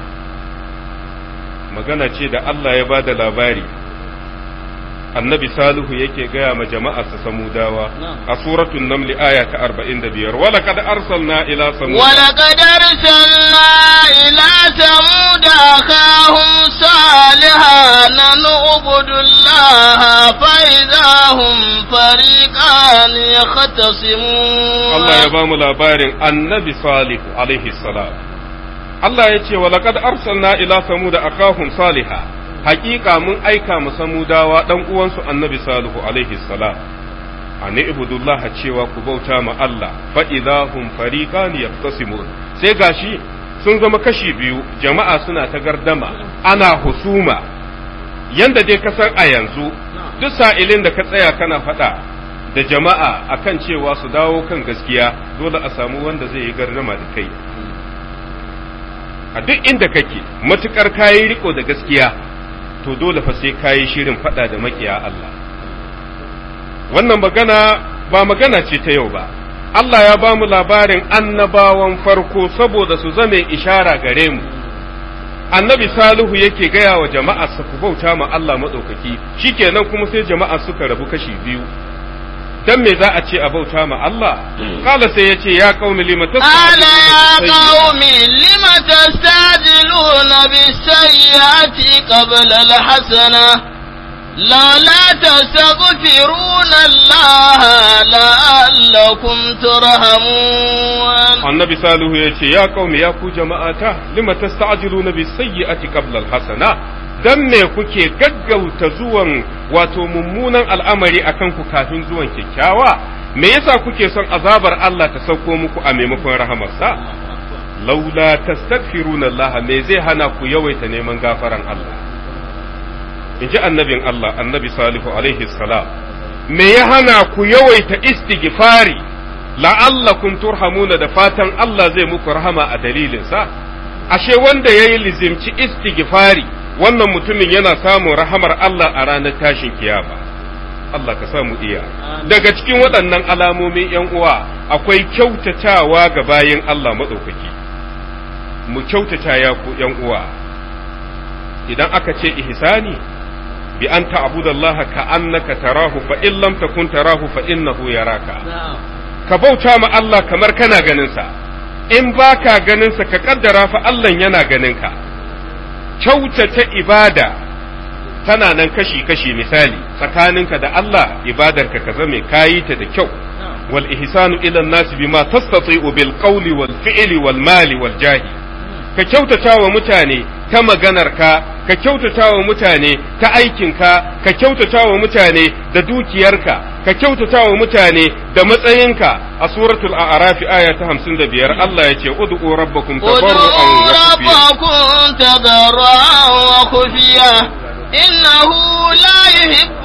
magana ce da Allah ya ba da labari annabi salihu yake gaya ma jama'a su samudawa a suratul naml aya ta 45 wala kad arsalna ila samud wala kad arsalna ila samud akhahum salihan nu'budu allaha fa idahum fariqan yakhtasimun Allah ya ba mu labarin annabi salihu alaihi salam Allah ya ce wala kad arsalna ila samud akhahum salihah haƙiƙa mun aika mu samudawa dan uwansu annabi salihu alaihi salam an ibudullaha cewa ku bauta ma Allah fa idahum fariqan yaqtasimun sai gashi sun zama kashi biyu jama'a suna ta gardama ana husuma yanda dai kasar a yanzu duk sa'ilin da ka tsaya kana faɗa da jama'a akan cewa su dawo kan gaskiya dole a samu wanda zai yi gardama da kai a duk inda kake matukar kayi riko da gaskiya to dole fa sai kayi shirin faɗa da makiya Allah wannan magana ba magana ce ta yau ba Allah ya ba mu labarin annabawan farko saboda su zame ishara gare mu annabi salihu yake gaya wa jama'a su ku bauta ma Allah maɗaukaki shikenan kuma sai jama'a suka rabu kashi biyu dan me za a ce a bauta ma Allah kala sai ya ce ya qaumi lima قال يا قوم لم تستعجلون بالسيئات قبل الحسنة لولا تستغفرون الله لعلكم ترحمون annabi salihu ya ce ya qaumi ya ku jama'ata lima tasta'jiluna bis sayyi'ati qabla al hasana dan me kuke gaggauta zuwan wato mummunan al'amari akan ku kafin zuwan kyakkyawa me yasa kuke son azabar Allah ta sauko muku a maimakon rahamarsa laula tastaghfiruna Allah me zai hana ku yawaita neman gafaran Allah in ji annabin Allah annabi salihu alaihi salam me ya hana ku yawaita istighfari la'allakum turhamuna da fatan Allah zai muku rahama a dalilinsa ashe wanda yayi lizimci istighfari wannan mutumin yana samun rahamar Allah a ranar tashin kiyama Allah ka samu iya daga cikin waɗannan alamomin ‘yan uwa akwai kyautatawa ga bayin Allah maɗaukaki mu kyautata ya ku ‘yan uwa idan aka ce ihsani bi an ta'budallaha ka annaka tarahu fa in lam takun tarahu fa innahu yaraka ka bauta ma Allah kamar kana ganin sa in baka ganin sa ka kaddara fa Allah yana ganin ka kyautata ibada tana nan kashi-kashi misali tsakaninka da Allah ibadarka ka zame kayi ta da kyau wal ihsanu ila nasi bima tastati'u bil qawli wal fi'li wal mali wal jahi ka kyautata wa mutane ta maganarka ka kyautata wa mutane ta aikinka ka kyautata wa mutane da dukiyarka ka kyautata wa mutane da matsayinka a suratul a'raf aya ta 55 Allah ya ce ud'u rabbakum tabarru'an wa ربكم تضرعا وخفيا إنه لا يحب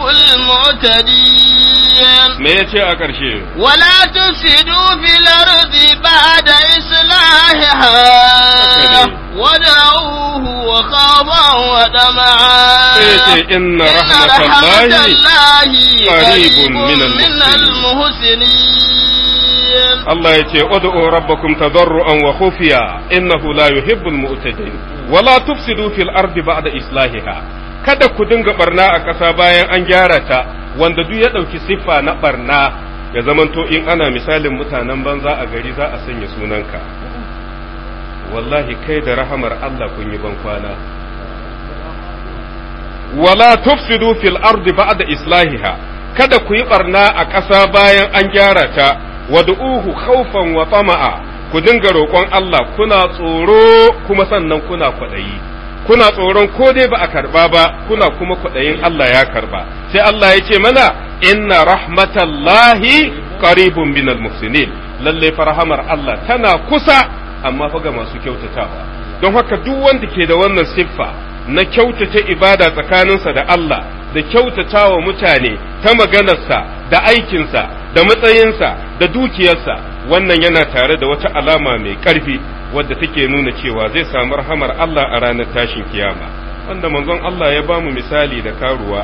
المعتدين me yace a ƙarshe ولا تفسدوا في الأرض بعد إصلاحها ودعوه وخافا وطمعا sai ce inna إن رحمة rahmatallahi الله قريب قريب من من المحسنين. المحسنين Allah ya ce ud'u rabbakum tadarruan wa khufiya innahu la yuhibbul mu'tadin wa la tufsidu fil ardi ba'da islahiha kada ku dinga barna a ƙasa bayan an gyara ta wanda duk ya ɗauki siffa na barna ya zamanto in ana misalin mutanen banza a gari za a sanya sunanka wallahi kai da rahamar Allah kun yi ban kwana wala tufsidu fil ardi ba'da islahiha kada ku yi barna a ƙasa bayan an gyara ta wad'uhu khawfan wa tama'a ku dinga roƙon Allah kuna tsoro kuma sannan kuna kwaɗayi kuna tsoron ko dai ba a karba ba kuna kuma kwaɗayin Allah ya karba sai Allah ya ce mana inna rahmatallahi qaribun minal muhsinin lalle farhamar Allah tana kusa amma fa ga masu kyautatawa don haka duk wanda ke da wannan siffa na kyautata ibada tsakaninsa da Allah da kyautata wa mutane ta maganarsa da aikinsa da matsayinsa da dukiyarsa wannan yana tare da wata alama mai ƙarfi wadda take nuna cewa zai samu rahamar Allah a ranar tashin kiyama wanda manzon Allah ya bamu misali da karuwa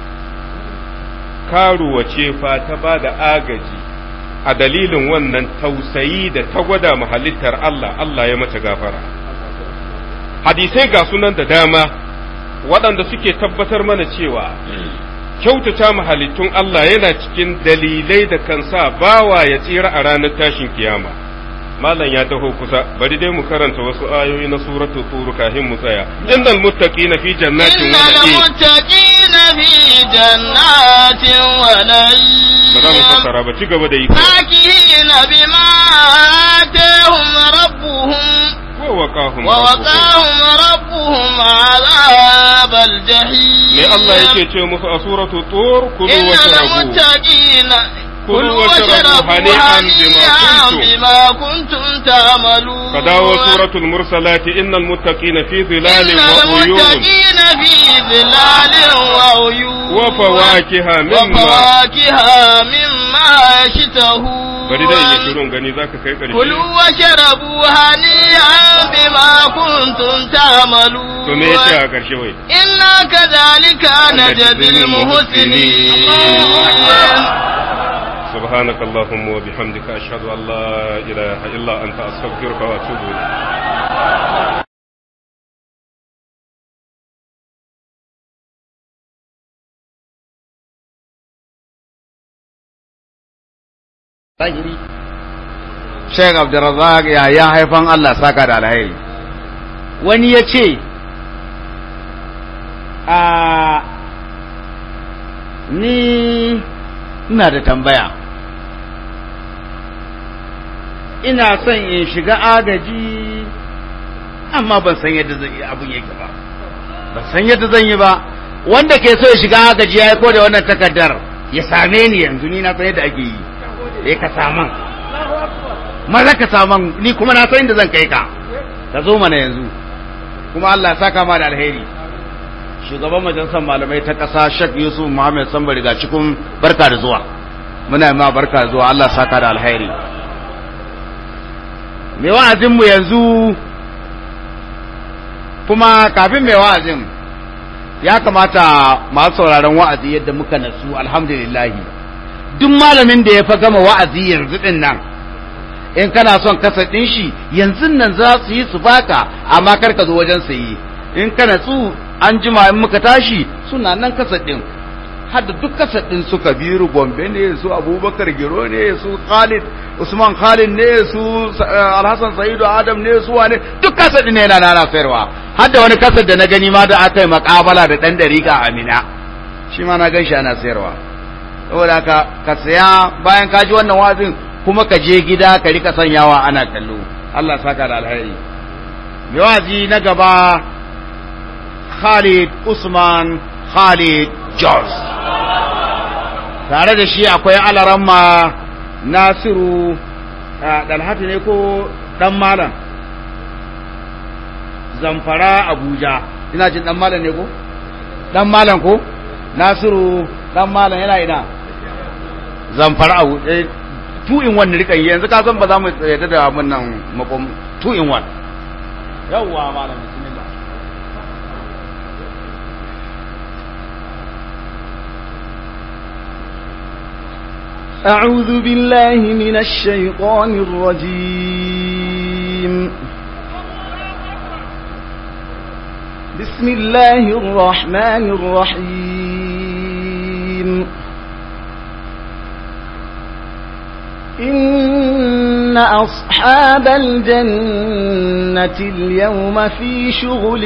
karuwa ce fa ta ba da agaji a dalilin wannan tausayi da ta gwada mu halittar Allah Allah ya mata gafara hadisai ga sunan da dama waɗanda suke tabbatar mana cewa kyautata mu halittun Allah yana cikin dalilai da kan sa bawa ya tsira a ranar tashin kiyama malam ya taho kusa bari dai mu karanta wasu ayoyi na suratu tur kafin mu tsaya innal muttaqina fi jannatin إن wa na'im المتقين في جنات ba za mu ونعيم fassara ba ci gaba da yi فاكهين بما آتاهم ربهم ووقاهم ووقاهم ربهم عذاب الجحيم me Allah yake ce musu a suratu tur kulu إن washrabu المتقين كلوا كلوا واشربوا واشربوا هنيئا هنيئا بما بما كنتم تعملون ka dawo suratul mursalati innal muttaqina fi dhilalin إن wa uyun المتقين في ظلال وعيون wa fawakiha mimma وفواكه مما يشتهون bari dai yi shirun gani zaka kai karshe كلوا واشربوا هنيئا بما كنتم تعملون to me yace a karshe wai إنا كذلك نجزي المحسنين سبحانك اللهم وبحمدك أشهد أن لا إله إلا أنت أستغفرك وأتوب إليك zahiri Sheikh Abdulrazak ya ya haifan Allah saka da alheri wani ya ce a ni ina da tambaya ina son in shiga agaji amma ban san yadda zan yi abin yake ba ban san yadda zan yi ba wanda ke so ya shiga agaji ya ko da wannan takardar ya same ni yanzu ni na san yadda ake yi sai ka saman maza ka saman ni kuma na san inda zan kai ka ka zo mana yanzu kuma Allah ya saka ma da alheri shugaban majalisar malamai ta ƙasa Sheikh Yusuf Muhammad Sambari ga cikin barka da zuwa muna yi ma barka da zuwa Allah ya saka da alheri mai wa'azin mu yanzu kuma kafin mai wa'azin ya kamata masu sauraron wa'azi yadda muka nasu alhamdulillahi duk malamin da ya fa gama wa'azi yanzu din nan in kana son kasa ɗin shi yanzu nan za su yi su baka amma kar ka zo wajen sayi in kana su an jima in muka tashi suna nan kasa ɗin har da duk kasa ɗin su kabiru gombe ne su abubakar giro ne su khalid usman khalid ne su alhassan sa'idu adam ne su wane duk kasa ɗin ne yana nana sayarwa har da wani kasa da na gani ma da aka yi makabala da ɗan dariƙa amina shi ma na gan shi ana sayarwa saboda ka ka saya bayan ka ji wannan wazin kuma ka je gida ka rika sanyawa ana kallo Allah saka da alheri mai wazi na gaba Khalid Usman Khalid Jos tare da shi akwai alaramma Nasiru Dalhatu ne ko dan malam Zamfara Abuja ina jin dan malam ne ko dan malam ko Nasiru dan malam yana ina zamfara a wuce two in one rika yi yanzu ka san ba za mu yadda da mun nan makom two in one yawwa malam bismillah أعوذ بالله من الشيطان الرجيم بسم الله الرحمن الرحيم إن أصحاب الجنة اليوم في شغل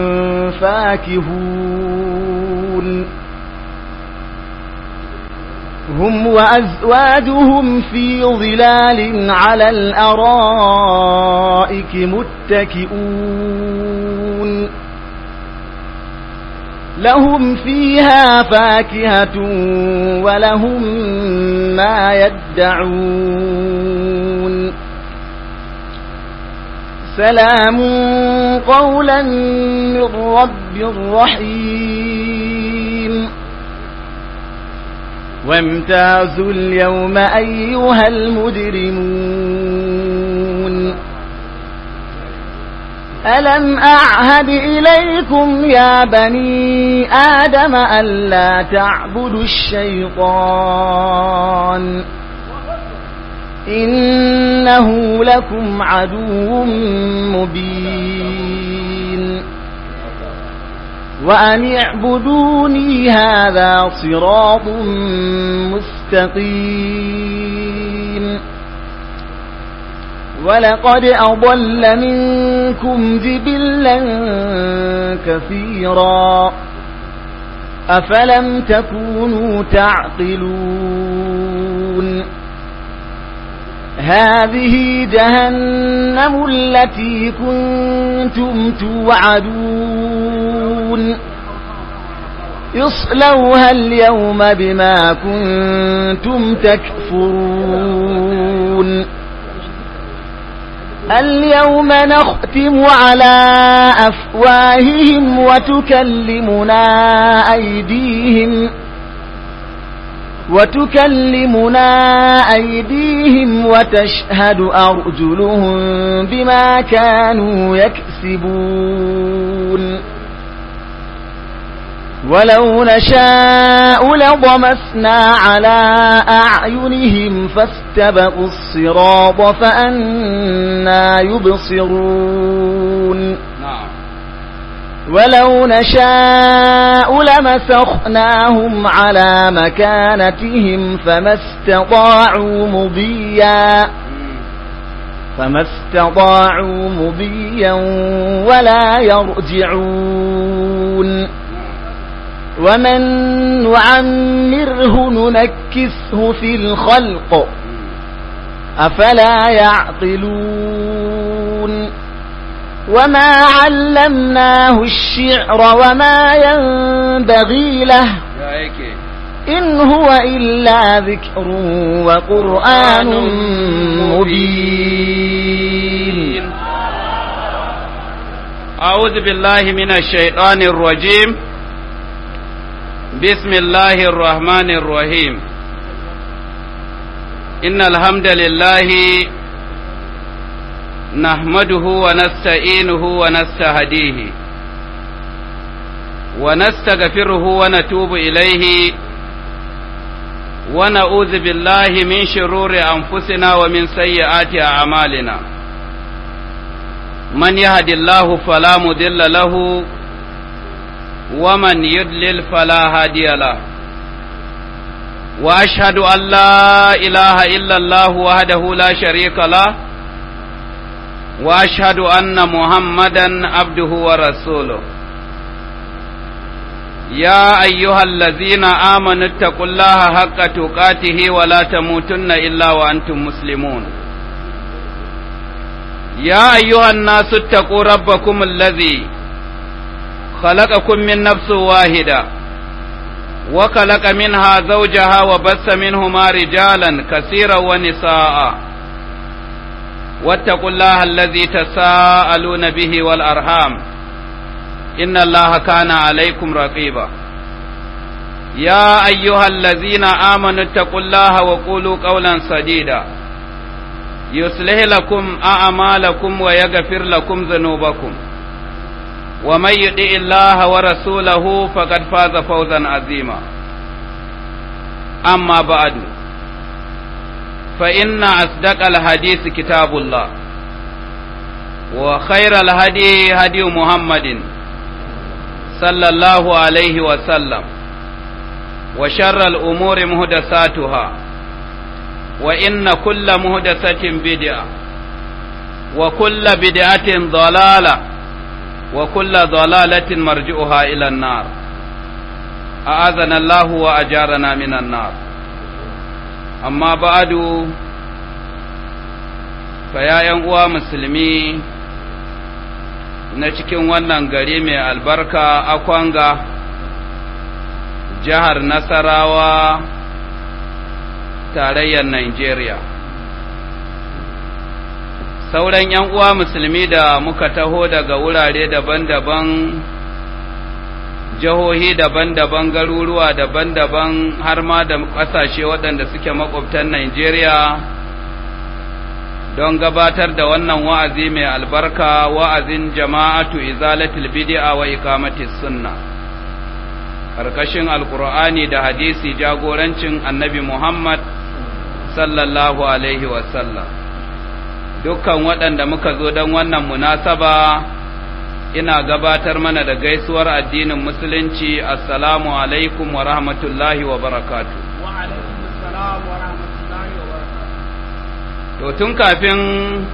فاكهون هم وأزواجهم في ظلال على الأرائك متكئون لهم فيها فاكهة ولهم ما يدعون سلام قولا من رب رحيم وامتازوا اليوم أيها المجرمون ألم أعهد إليكم يا بني آدم ألا تعبدوا الشيطان إنه لكم عدو مبين وأن اعبدوني هذا صراط مستقيم ولقد أضل منكم جبلا كثيرا أفلم تكونوا تعقلون هذه جهنم التي كنتم توعدون يصلوها اليوم بما كنتم تكفرون اليوم نختم على أفواههم وتكلمنا أيديهم وتكلمنا أيديهم وتشهد أرجلهم بما كانوا يكسبون ولو نشاء لضمسنا على أعينهم فاستبقوا الصراط فأنا يبصرون na'am ولو نشاء لمسخناهم على مكانتهم فما استطاعوا مضيا فما استطاعوا مضيا ولا يرجعون ومن نعمره ننكسه في الخلق أفلا يعقلون وما علمناه الشعر وما ينبغي له ya yake إن هو إلا ذكر وقرآن مبين أعوذ بالله من الشيطان الرجيم بسم الله الرحمن الرحيم إن الحمد لله نحمده ونستعينه ونستهديه ونستغفره ونتوب إليه ونعوذ بالله من شرور أنفسنا ومن سيئات أعمالنا من يهد الله فلا مضل له ومن يضلل فلا هادي له واشهد ان لا اله الا الله وحده لا شريك له واشهد ان محمدا عبده ورسوله يا ايها الذين امنوا اتقوا الله حق تقاته ولا تموتن الا وانتم مسلمون يا أيها الناس اتقوا ربكم الذي خلقكم من نفس واحدة وخلق منها زوجها وبث منهما رجالا كثيرا ونساء واتقوا الله الذي تساءلون به والأرحام إن الله كان عليكم رقيبا يا أيها الذين آمنوا اتقوا الله وقولوا قولا سديدا يصلح لكم أعمالكم ويغفر لكم ذنوبكم ومن يطع الله ورسوله فقد فاز فوزا عظيما أما بعد فإن أصدق الحديث كتاب الله وخير الهدي هدي محمد صلى الله عليه وسلم وشر الأمور مهدساتها وإن كل مهدسة بدعة وكل بدعة ضلالة وكل ضلالة مرجئها إلى النار أعاذنا الله وأجارنا من النار أما بعد فيا ينقوى مسلمي na cikin wannan gari mai albarka akwanga jihar nasarawa tarayyar Nigeria. Sauran ‘yan uwa musulmi da muka taho daga wurare daban-daban, jihohi daban-daban, garuruwa daban-daban har ma da ƙasashe waɗanda suke makwabtan Nigeria don gabatar da wannan wa'azi mai albarka wa'azin jama'atu izalatul bid'a wa iqamatis sunna. karkashin alkur'ani da hadisi jagorancin annabi Muhammad sallallahu alaihi wasallam dukkan waɗanda muka zo don wannan munasaba ina gabatar mana da gaisuwar addinin musulunci assalamu alaikum wa rahmatullahi wa barakatu to tun kafin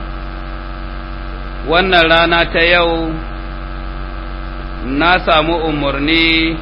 wannan rana ta yau na samu umarni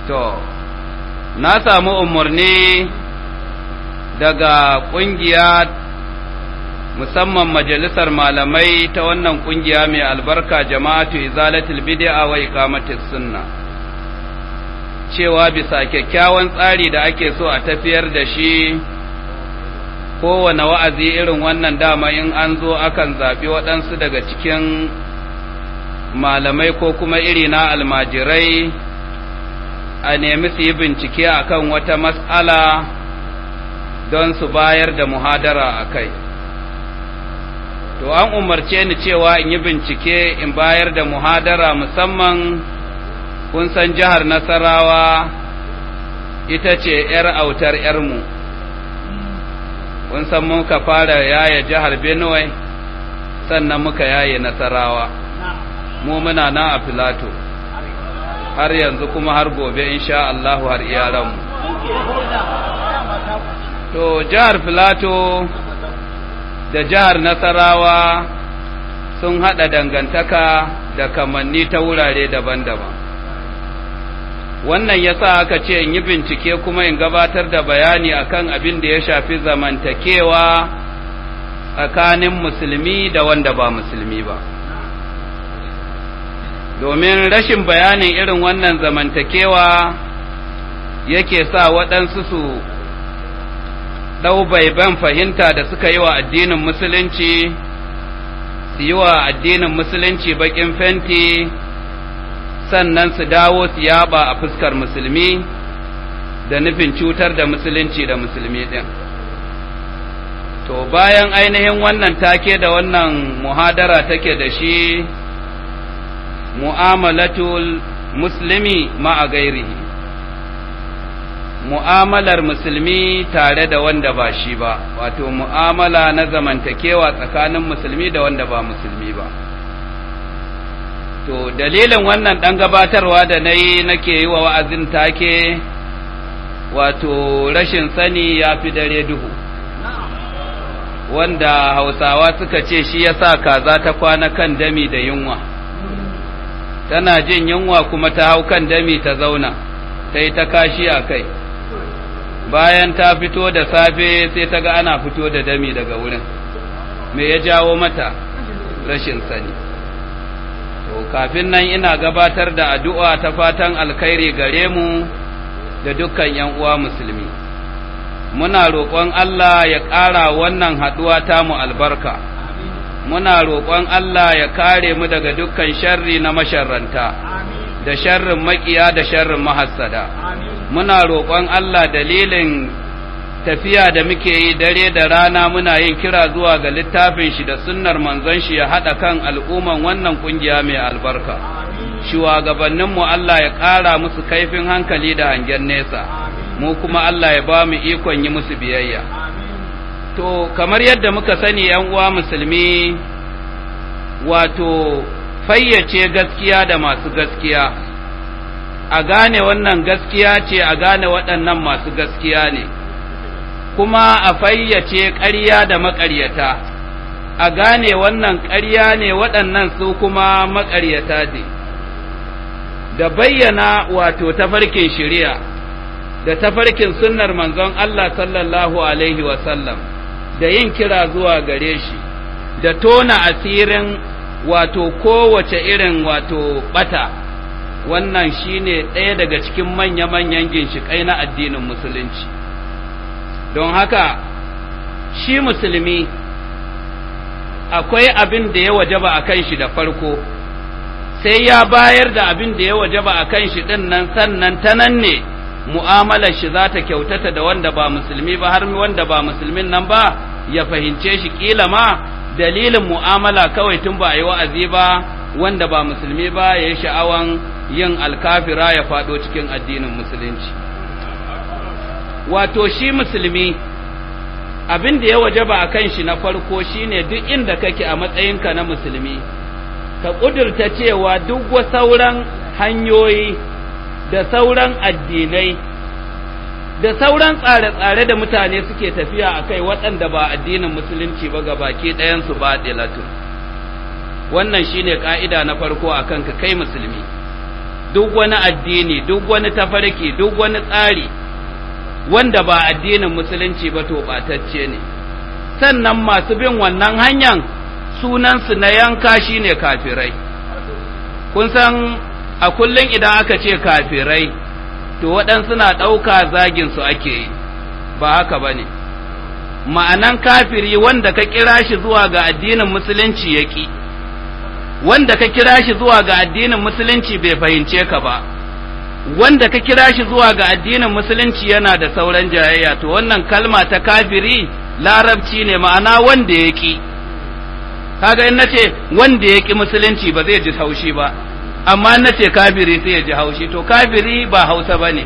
to na samu umarni daga ƙungiya musamman majalisar malamai ta wannan ƙungiya mai albarka jama'atu izalatul bid'a wa iqamatis sunna cewa bisa kyakkyawan tsari da ake so a tafiyar da shi kowane wa'azi irin wannan dama in an zo akan zaɓi waɗansu daga cikin malamai ko kuma iri na almajirai a nemi su yi bincike akan wata mas'ala don su bayar da muhadara a kai. To, an umarce ni cewa in yi bincike in bayar da muhadara musamman kun san jihar Nasarawa ita ce ‘yar autar ‘yarmu, kun san muka fara yaya jihar Benue sannan muka yaye Nasarawa, mu muna nan a Filato. har yanzu kuma har gobe insha Allahu har iyalanmu. To, jihar Filato da jihar Nasarawa sun haɗa dangantaka da kamanni ta wurare daban-daban. Wannan ya sa aka ce in yi bincike kuma in gabatar da bayani akan abin da ya shafi zamantakewa tsakanin musulmi da wanda ba musulmi ba. domin rashin bayanin irin wannan zamantakewa yake sa waɗansu su ɗau baiban fahimta da suka yi wa addinin musulunci su yi wa addinin musulunci baƙin fenti sannan su dawo su yaba a fuskar musulmi da nufin cutar da musulunci da musulmi ɗin to bayan ainihin wannan take da wannan muhadara take da shi mu'amalatul muslimi ma'a gairihi mu'amalar musulmi tare da wanda ba shi ba wato mu'amala na zamantakewa tsakanin musulmi da wanda ba musulmi ba to dalilin wannan ɗan gabatarwa da na yi nake yi wa wa'azin take wato rashin sani ya fi dare duhu wanda hausawa suka ce shi ya sa kaza ta kwana kan dami da yunwa tana jin yunwa kuma ta hau kan dami ta zauna ta yi ta kashi a kai bayan ta fito da safe sai ta ga ana fito da dami daga wurin me ya jawo mata rashin sani to kafin nan ina gabatar da addu'a ta fatan alkhairi gare mu da dukkan ‘yan uwa musulmi muna roƙon Allah ya ƙara wannan haɗuwa ta mu albarka muna roƙon Allah ya kare mu daga dukkan sharri na masharranta da sharrin makiya da sharrin mahassada muna roƙon Allah dalilin tafiya da muke yi dare da rana muna yin kira zuwa ga littafin shi da sunnar manzon shi ya haɗa kan al'umman wannan ƙungiya mai albarka shugabanninmu Allah ya ƙara musu kaifin hankali da hangen nesa mu kuma Allah ya ba mu ikon yi musu biyayya to kamar yadda muka sani ‘yan uwa musulmi wato fayyace gaskiya da masu gaskiya a gane wannan gaskiya ce a gane waɗannan masu gaskiya ne kuma a fayyace ƙarya da maƙaryata a gane wannan ƙarya ne waɗannan su kuma maƙaryata ne da bayyana wato tafarkin shari'a da tafarkin sunnar manzon Allah sallallahu alaihi wasallam da yin kira zuwa gare shi da tona asirin wato kowace irin wato bata wannan shine ɗaya daga cikin manya-manyan ginshiƙai na addinin musulunci don haka shi musulmi akwai abin da ya wajaba a kan shi da farko sai ya bayar da abin da ya wajaba a kan shi ɗin nan sannan ta nan ne mu'amalar shi za ta kyautata da wanda ba musulmi ba har wanda ba musulmin nan ba ya fahimce shi kila ma dalilin mu'amala kawai tun ba a yi wa'azi ba wanda ba musulmi ba ya yi sha'awan yin alkafira ya faɗo cikin addinin musulunci wato shi musulmi abin da ya wajaba a kan shi na farko shine duk inda kake a matsayinka na musulmi ka ƙudurta cewa duk wa sauran hanyoyi da sauran addinai da sauran tsare-tsare da mutane suke tafiya a kai waɗanda ba addinin musulunci ba ga baki ɗayansu ba ɗilatun wannan shine ƙa'ida na farko a kanka kai musulmi duk wani addini duk wani tafarki duk wani tsari wanda ba addinin musulunci ba to ɓatacce ne sannan masu bin wannan hanyar sunansu na yanka shine kafirai kun san a kullum idan aka ce kafirai to waɗansu na ɗauka zaginsu ake yi ba haka ba ne ma'anan kafiri wanda ka kira shi zuwa ga addinin musulunci ya ƙi wanda ka kira shi zuwa ga addinin musulunci bai fahimce ka ba wanda ka kira shi zuwa ga addinin musulunci yana da sauran jayayya to wannan kalma ta kafiri larabci ne ma'ana wanda ya ƙi kaga in nace wanda ya ƙi musulunci ba zai ji haushi ba amma in nace kafiri sai ya ji haushi to kafiri ba hausa ba ne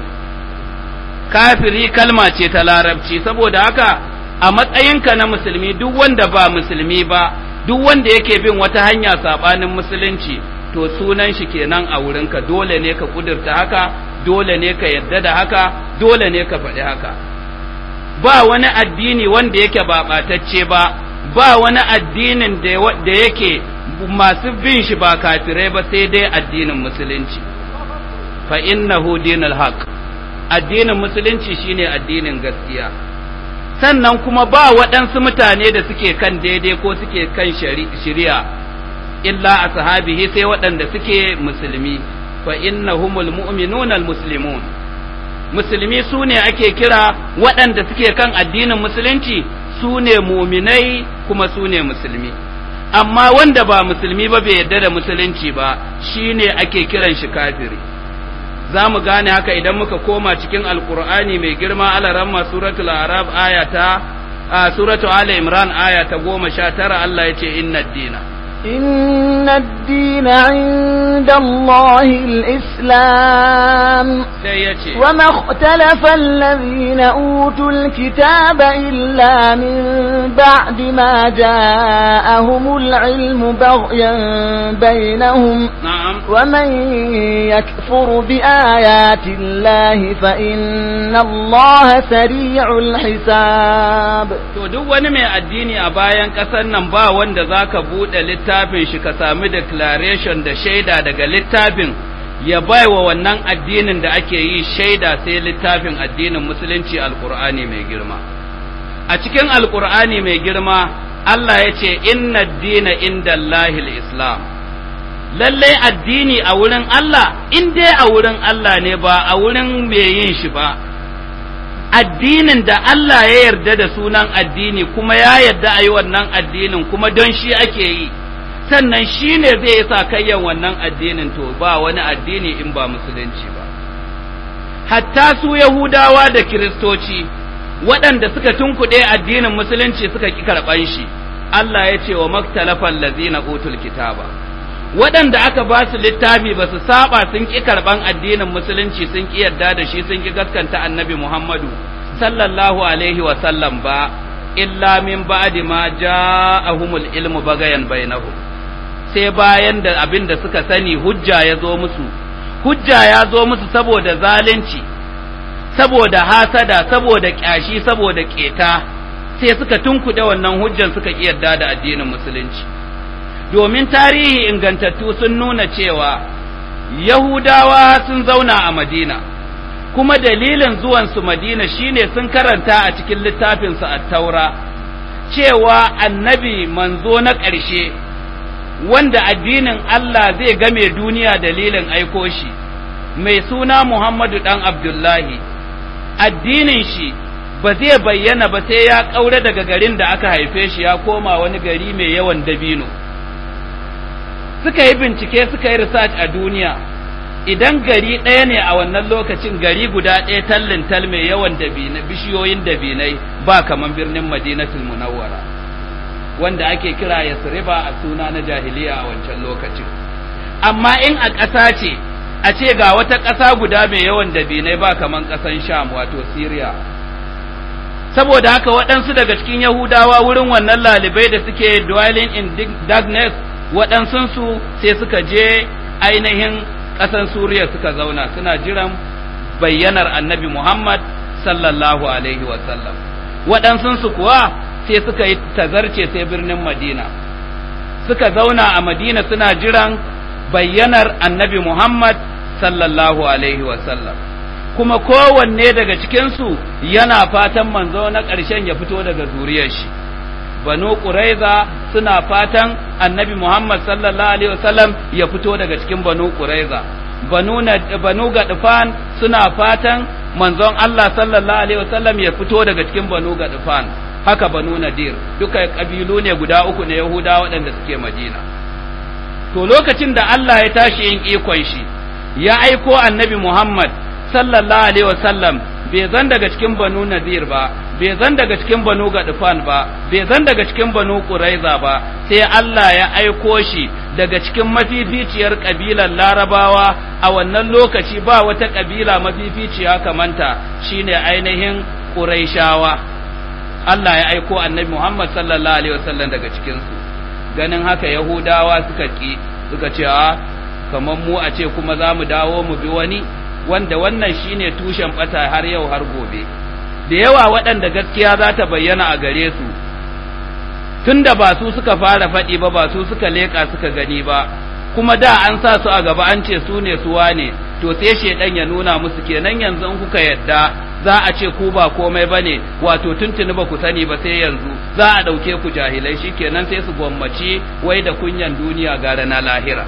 kafiri kalma ce ta larabci saboda haka a matsayinka na musulmi duk wanda ba musulmi ba duk wanda yake bin wata hanya sabanin musulunci to sunan shi kenan a wurinka dole ne ka kudurta haka dole ne ka yadda da haka dole ne ka faɗi haka ba wani addini wanda yake ba ɓatacce ba ba wani addinin da yake masu bin shi ba kafirai ba sai dai addinin musulunci fa innahu dinul haq addinin musulunci shine addinin gaskiya sannan kuma ba waɗansu mutane da suke kan daidai ko suke kan shari'a illa ashabihi sai waɗanda suke musulmi fa innahumul mu'minuna almuslimun musulmi su ne ake kira waɗanda suke kan addinin musulunci su ne muminai kuma su ne musulmi amma wanda ba musulmi ba bai yarda da musulunci ba shine ake kiran shi kafiri za mu gane haka idan muka koma cikin alkur'ani mai girma alaramma suratul arab aya ta suratul ala imran aya ta goma sha tara Allah ya ce inna dina إن الدين عند الله الإسلام sai ya ce وما اختلف الذين أوتوا الكتاب إلا من بعد ما جاءهم العلم بغيا بينهم na'am ومن يكفر بآيات الله فإن الله سريع الحساب to duk wani mai addini a bayan ƙasar nan ba wanda za ka buɗe littafin shi ka sami declaration da shaida daga littafin ya bai wa wannan addinin da ake yi shaida sai littafin addinin musulunci alkur'ani mai girma a cikin alkur'ani mai girma Allah ya ce inna dina inda islam lallai addini a wurin Allah in dai a wurin Allah ne ba a wurin mai yin shi ba addinin da Allah ya yarda da sunan addini kuma ya yarda a yi wannan addinin kuma don shi ake yi sannan shi ne zai yi sakayyan wannan addinin to ba wani addini in ba musulunci ba hatta su yahudawa da kiristoci waɗanda suka tunkuɗe addinin musulunci suka ƙi karɓan shi Allah ya ce wa maktalafan lazina utul kitaba waɗanda aka ba su littafi ba su saba sun ƙi karɓan addinin musulunci sun ƙi yarda da shi sun ƙi gaskanta annabi Muhammadu sallallahu alaihi wa sallam ba illa min ba'di ma ja'ahumul ilmu bagayan bainahum sai bayan da abin da suka sani hujja ya zo musu hujja ya zo musu saboda zalunci saboda hasada saboda kyashi saboda keta sai suka tunkuɗe wannan hujjan suka ƙi yarda da addinin musulunci domin tarihi ingantattu sun nuna cewa Yahudawa sun zauna a Madina, kuma dalilin zuwansu Madina shine sun karanta a cikin littafinsu a taura, cewa annabi manzo na ƙarshe, wanda addinin Allah zai game duniya dalilin aiko shi, mai suna Muhammadu ɗan Abdullahi, addinin shi ba zai bayyana ba sai ya ƙaure daga garin da aka haife shi ya koma wani gari mai yawan dabino. suka yi bincike suka yi research a duniya idan gari ɗaya ne a wannan lokacin gari guda ɗaya tallin tal mai yawan dabina bishiyoyin dabinai ba kaman birnin madinatul munawwara wanda ake kira yasriba a suna na jahiliya a wancan lokacin amma in a ƙasa ce a ce ga wata ƙasa guda mai yawan dabinai ba kaman ƙasan sham wato syria saboda haka waɗansu daga cikin yahudawa wurin wannan lalibai da suke dwelling in darkness waɗansunsu sai suka je ainihin ƙasan Suriya suka zauna suna jiran bayyanar annabi Muhammad sallallahu Alaihi wasallam. Waɗansunsu kuwa sai suka yi tazarce sai birnin Madina, suka zauna a Madina suna jiran bayyanar annabi Muhammad sallallahu alaihi wasallam kuma kowanne daga cikinsu yana fatan manzo na ƙarshen ya fito daga zuriyar shi banu ƙuraiza suna fatan annabi muhammad sallallahu alaihi wasallam ya fito daga cikin banu ƙuraiza banu, banu gadufan suna fatan manzon allah sallallahu alaihi wasallam ya fito daga cikin banu gadufan haka banu nadir duka ƙabilu ne guda uku na yahuda waɗanda suke madina to lokacin da allah ya tashi yin ikon shi ya aiko annabi muhammad sallallahu alaihi wasallam bai zan daga cikin banu nadir ba bai zan daga cikin banu gadufan ba bai zan daga cikin banu quraiza ba sai Allah ya aiko shi daga cikin mafificiyar kabilar larabawa a wannan lokaci ba wata kabila mafificiya kamanta shine ainihin quraishawa Allah ya aiko annabi Muhammad sallallahu alaihi wasallam daga cikin su ganin haka yahudawa suka ki suka ce a kamar mu a ce kuma za mu dawo mu bi wani wanda wannan shine tushen bata har yau har gobe da yawa waɗanda gaskiya za ta bayyana a gare su tunda ba su suka fara faɗi ba ba su suka leƙa suka gani ba kuma da an sa su a gaba an ce su ne suwa ne to sai shedan ya nuna musu kenan yanzu in kuka yadda za a ce ku ba komai bane wato tuntuni ba ku sani ba sai yanzu za a ɗauke ku jahilai shikenan sai su gwammaci wai da kunyan duniya gara na lahira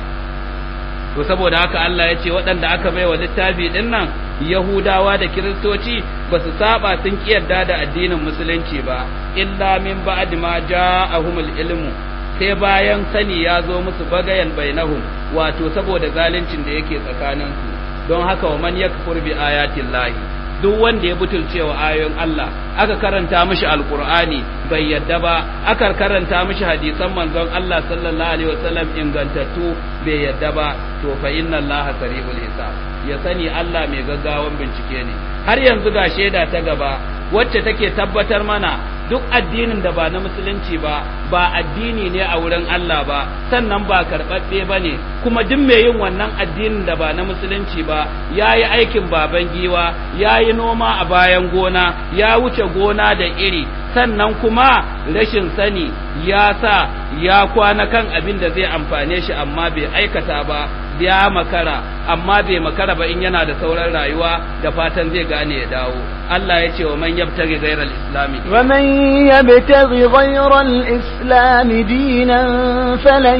to saboda haka Allah ya ce waɗanda aka bai wa littafi ɗin nan Yahudawa da Kiristoci ba su saba sun kiyarda da addinin musulunci ba illa min ba'd ma ja'ahumul ilmu sai bayan sani ya zo musu bagayan bainahum wato saboda zaluncin da yake tsakaninsu don haka wa man yakfur bi ayatin lahi duk wanda ya butulce wa ayoyin Allah aka karanta mishi alqur'ani bai yadda ba aka karanta mishi hadisan manzon Allah sallallahu alaihi wasallam ingantattu bai yadda ba to fa inna Allah sari'ul hisab ya sani Allah mai gaggawan bincike ne har yanzu ga shaida ta gaba wacce take tabbatar mana duk addinin da ba na musulunci ba ba addini ne a wurin Allah ba sannan ba karɓaɓɓe ba ne kuma duk mai yin wannan addinin da ba na musulunci ba ya yi aikin baban giwa ya yi noma a bayan gona ya wuce gona da iri sannan kuma rashin sani ya sa ya kwana kan abin da zai amfane shi amma bai aikata ba ya makara amma bai makara ba in yana da sauran rayuwa da fatan zai gane ya dawo Allah ya ce wa man yabtaghi ghayra al-islami wa man yabtaghi ghayra al-islami dinan falan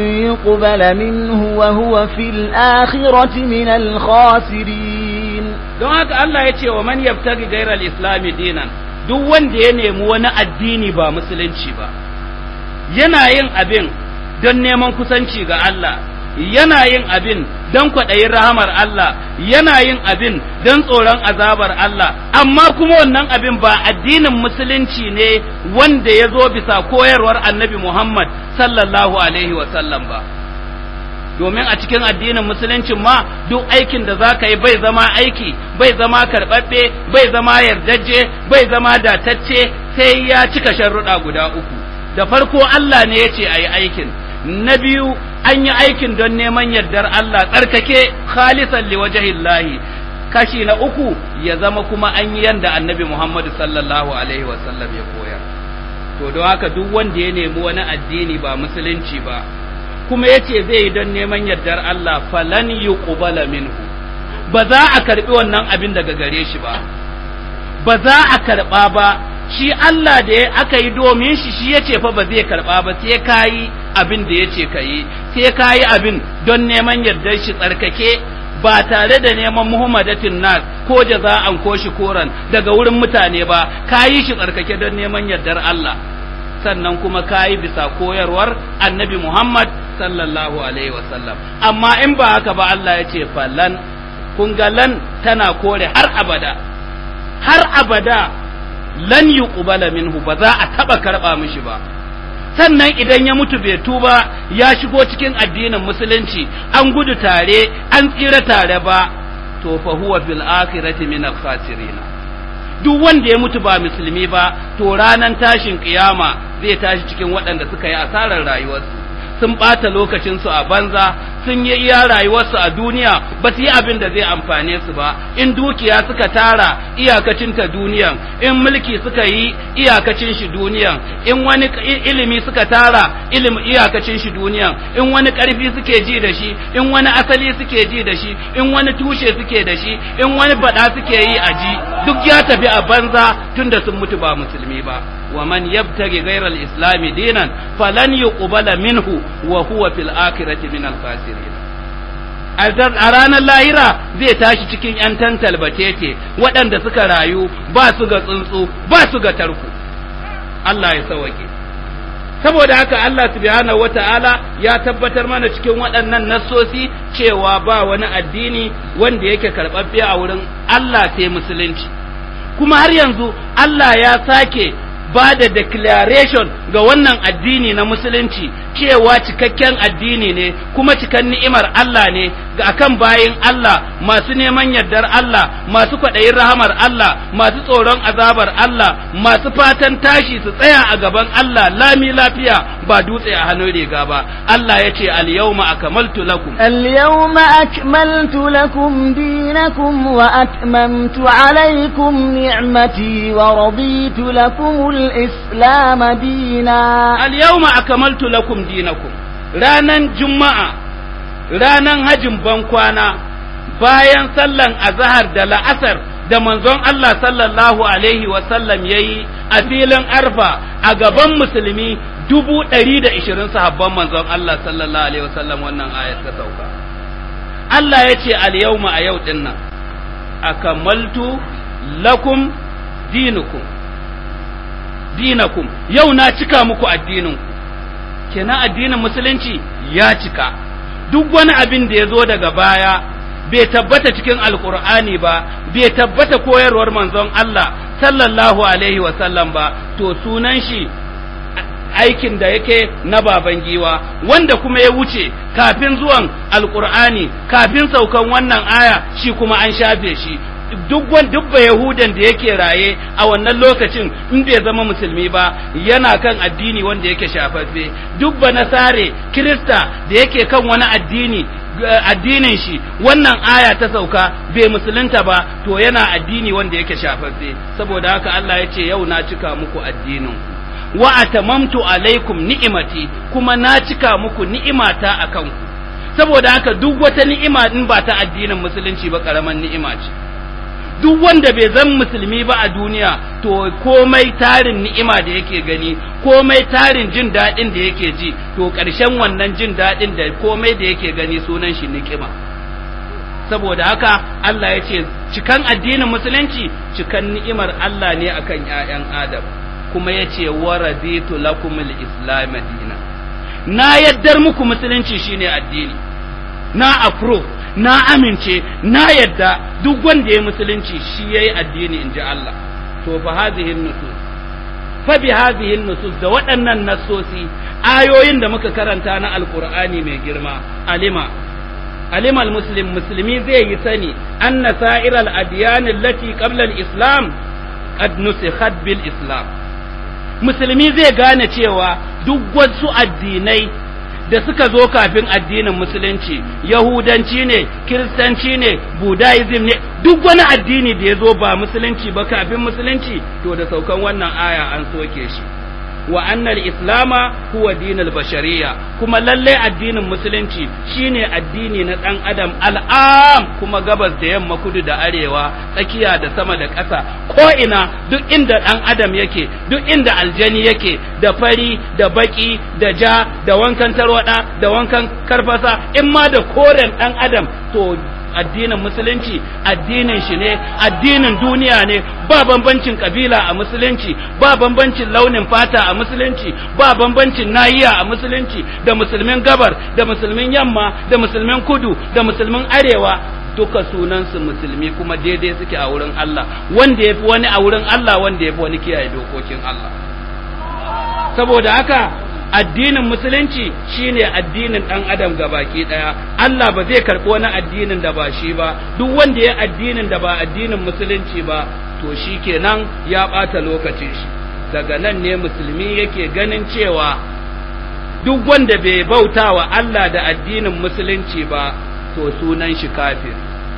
yuqbala minhu wa huwa fil akhirati min al-khasirin don haka Allah ya ce wa man yabtaghi ghayra al-islami dinan duk wanda ya nemi wani addini ba musulunci ba yana yin abin don neman kusanci ga Allah yana yin abin don kwaɗayin rahamar Allah yana yin abin don tsoron azabar Allah amma kuma wannan abin ba addinin musulunci ne wanda ya zo bisa koyarwar annabi Muhammad sallallahu alaihi sallam ba domin a cikin addinin musuluncin ma duk aikin da za ka yi bai zama aiki bai zama karɓaɓɓe bai zama yardajje bai zama datacce sai ya cika sharruɗa guda uku da farko Allah ne ya ce a yi aikin na biyu an yi aikin don neman yardar Allah tsarkake khalisan liwajahillahi kashi na uku ya zama kuma an yi yanda annabi Muhammadu sallallahu alaihi wasallam ya koya to don haka duk wanda ya nemi wani addini ba musulunci ba kuma ya ce zai yi don neman yardar Allah falan yuqbala minhu ba za a karbi wannan abin daga gare shi ba ba za a karba ba shi Allah da ya aka yi domin shi shi ya ce fa ba zai karɓa ba sai ka yi abin da ya ce ka yi sai ka yi abin don neman yardar shi tsarkake ba tare da neman muhammadatin nas ko jaza'an ko shi koran daga wurin mutane ba ka yi shi tsarkake don neman yardar Allah sannan kuma ka yi bisa koyarwar annabi Muhammad sallallahu alaihi wasallam amma in ba haka ba Allah ya ce falan kun ga lan tana kore har abada har abada lan yuqbala minhu ba za a taba karba mishi ba sannan idan ya mutu bai tuba ya shigo cikin addinin musulunci an gudu tare an tsira tare ba to fa huwa fil akhirati min al khasirin duk wanda ya mutu ba musulmi ba to ranan tashin kiyama zai tashi cikin waɗanda suka yi asarar rayuwarsu sun ɓata lokacinsu a banza sun yi iya rayuwarsu a duniya ba su yi abin da zai amfane su ba in dukiya suka tara iyakacinta duniyan in mulki suka yi iyakacin shi duniyan in wani ilimi suka tara ilimi iyakacin shi duniyan in wani ƙarfi suke ji da shi in wani asali suke ji da shi in wani tushe suke da shi in wani faɗa suke yi a ji duk ya tafi a banza tunda sun mutu ba musulmi ba wa man yabtaghi ghayra al-islam dinan falan yuqbala minhu wa huwa fil akhirati min al-khasirin a ranar lahira zai tashi cikin ‘yan tantal batete waɗanda suka rayu ba su ga tsuntsu ba su ga tarku Allah ya sawake saboda haka Allah subhanahu wata'ala ya tabbatar mana cikin waɗannan nassosi cewa ba wani addini wanda yake karɓaɓɓe a wurin Allah sai musulunci kuma har yanzu Allah ya sake ba da declaration ga wannan addini na musulunci cewa cikakken addini ne kuma cikan ni'imar Allah ne ga akan bayin Allah masu neman yardar Allah masu kwaɗayin rahamar Allah masu tsoron azabar Allah masu fatan tashi su tsaya a gaban Allah lami lafiya ba dutse a hannun riga ba Allah ya ce al-yawma akmaltu lakum اليوم أكملت لكم دينكم وأتممت عليكم نعمتي ورضيت لكم الإسلام دينا al-yawma akmaltu lakum dinakum ranan juma'a ranan hajin bankwana bayan sallan azhar da la'asar da manzon Allah sallallahu alaihi wa sallam yayi a filin arfa a gaban musulmi dubu ɗari da ishirin sahabban manzon Allah sallallahu alaihi wa sallam wannan ayat ta sauka Allah ya ce al-yawma a yau din nan akamaltu lakum dinukum dinakum yau na cika muku addininku kenan addinin musulunci ya cika duk wani abin da ya zo daga baya bai tabbata cikin alkur'ani ba bai tabbata koyarwar manzon Allah sallallahu alaihi wasallam ba to sunan shi aikin da yake na baban giwa wanda kuma ya wuce kafin zuwan alkur'ani kafin saukan wannan aya shi kuma an shafe shi duk wani duk yahudan da yake raye a wannan lokacin in bai zama musulmi ba yana kan addini wanda yake shafaffe duk ba nasare kirista da yake kan wani addini addinin shi wannan aya ta sauka bai musulunta ba to yana addini wanda yake shafaffe saboda haka Allah ya ce yau na cika muku addinin wa atamamtu alaikum ni'imati kuma na cika muku ni'imata akan ku saboda haka duk wata ni'ima in ba ta addinin musulunci ba karaman ni'ima ce duk wanda bai zan musulmi ba a duniya to komai tarin ni'ima da yake gani komai tarin jin daɗin da yake ji to ƙarshen wannan jin daɗin da komai da yake gani sunan shi ni'ima saboda haka Allah ya ce cikan addinin musulunci cikan ni'imar Allah ne akan ƴaƴan Adam kuma ya ce wa raditu lakumul islam dina na yaddar muku musulunci shine addini na approve na amince na yadda duk wanda ya musulunci shi yayi addini in ji Allah to fa hadhihi nusus fa bi hadhihi nusus da waɗannan nassosi ayoyin da muka karanta na alqur'ani mai girma alima alima almuslim musulmi zai yi sani anna sa'iral adyan allati qabla al-islam qad nusikhat bil islam musulmi zai gane cewa duk wasu addinai da suka zo kafin addinin musulunci yahudanci ne kiristanci ne budaism ne duk wani addini da ya zo ba musulunci ba kafin musulunci to da saukan wannan aya an soke shi wa annal islama huwa dinul bashariya kuma lalle addinin musulunci shine addini na dan adam al'am kuma gabas da yamma kudu da arewa tsakiya da sama da ƙasa ko ina duk inda dan adam yake duk inda aljani yake da fari da baki da ja da wankan tarwada da wankan karfasa in ma da koren dan adam to addinin musulunci addinin shi ne addinin duniya ne ba bambancin kabila a musulunci ba bambancin launin fata a musulunci ba bambancin nahiya a musulunci da musulmin gabar da musulmin yamma da musulmin kudu da musulmin arewa duka sunansu musulmi kuma daidai suke a wurin Allah wanda ya fi wani a wurin Allah wanda ya fi wani kiyaye dokokin Allah saboda haka addinin musulunci shine addinin ɗan adam baki ɗaya Allah ba zai karɓi wani addinin da ba shi ba duk wanda ya addinin da ba addinin musulunci ba to shi kenan ya ɓata lokacin shi daga nan ne musulmi yake ganin cewa duk wanda bai bauta wa Allah da addinin musulunci ba to sunan shi kafir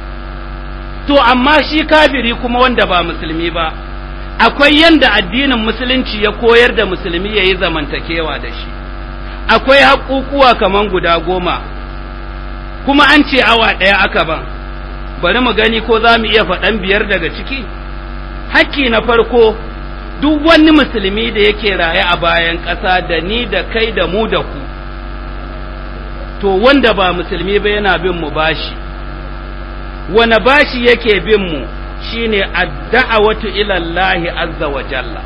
to amma shi kafiri kuma wanda ba musulmi ba akwai yanda addinin musulunci ya koyar da musulmi ya yi zamantakewa da shi akwai haƙuƙuwa kaman guda goma kuma an ce awa ɗaya aka ban bari mu gani ko za mu iya faɗan biyar daga ciki hakki na farko duk wani musulmi da yake raye a bayan ƙasa da ni da kai da mu da ku to wanda ba musulmi ba yana bin mu bashi wane bashi yake bin mu shine adda'awatu ila Allah azza wa jalla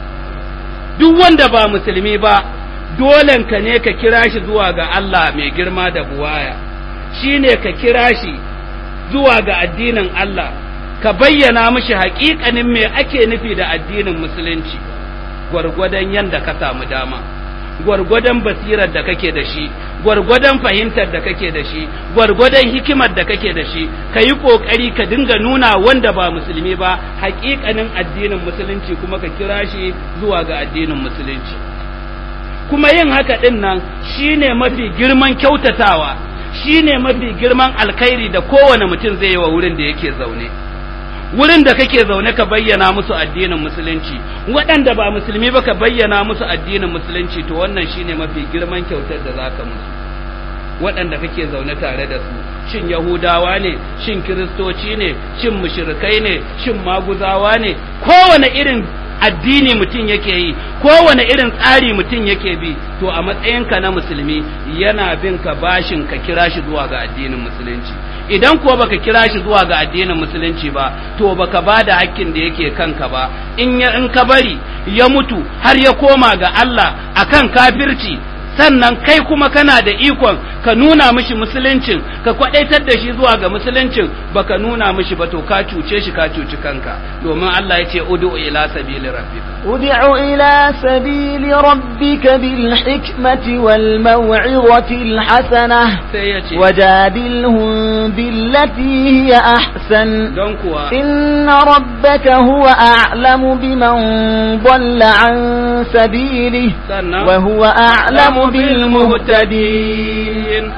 duk wanda ba musulmi ba dolen ka ne ka kira shi zuwa ga Allah mai girma da buwaya shine ka kira shi zuwa ga addinin Allah ka bayyana mishi haƙiƙanin me ake nufi da addinin musulunci gwargwadon yanda ka samu dama gwargwadon basirar da kake da shi gwargwadon fahimtar da kake da shi gwargwadon hikimar da kake da shi ka yi ƙoƙari ka dinga nuna wanda ba musulmi ba haƙiƙanin addinin musulunci kuma ka kira shi zuwa ga addinin musulunci kuma yin haka ɗin nan shine mafi girman kyautatawa shine mafi girman alkhairi da kowane mutum zai yi wa wurin da yake zaune wurin da kake zaune ka bayyana musu addinin musulunci waɗanda ba musulmi ba ka bayyana musu addinin musulunci to wannan shine mafi girman kyautar da zaka musu waɗanda kake zaune tare da su shin yahudawa ne shin kiristoci ne shin mushrikai ne shin maguzawa ne kowane irin addini mutum yake yi kowane irin tsari mutum yake bi to a matsayinka na musulmi yana bin ka bashin ka kira shi zuwa ga addinin musulunci idan kuwa baka kira shi zuwa ga addinin musulunci ba to baka ba da hakkin da yake kanka ba in ya in ka bari ya mutu har ya koma ga Allah akan kafirci sannan kai kuma kana da ikon ka nuna mishi musuluncin ka kwadaitar da shi zuwa ga musuluncin baka nuna mishi ba to ka cuce shi ka cuci kanka domin Allah ya ce ud'u ila sabili rabbika ud'u ila sabili rabbika bil hikmati wal maw'izati al hasanah sai ya ce wajadilhum billati hiya ahsan don kuwa inna rabbaka huwa a'lamu biman dhalla an sabilihi sannan wa huwa a'lamu bil muhtadin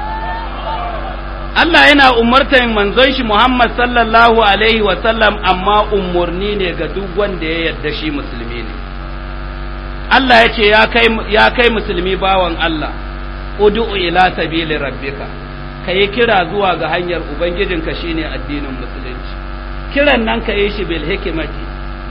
Allah yana umartar manzon shi Muhammad sallallahu alaihi wa sallam amma umurni ne ga duk wanda ya yarda shi musulmi ne Allah ya ce ya kai ya kai musulmi bawan Allah ud'u ila sabili rabbika kai kira zuwa ga hanyar ubangijinka shine addinin musulunci kiran nan ka yi shi bil hikimati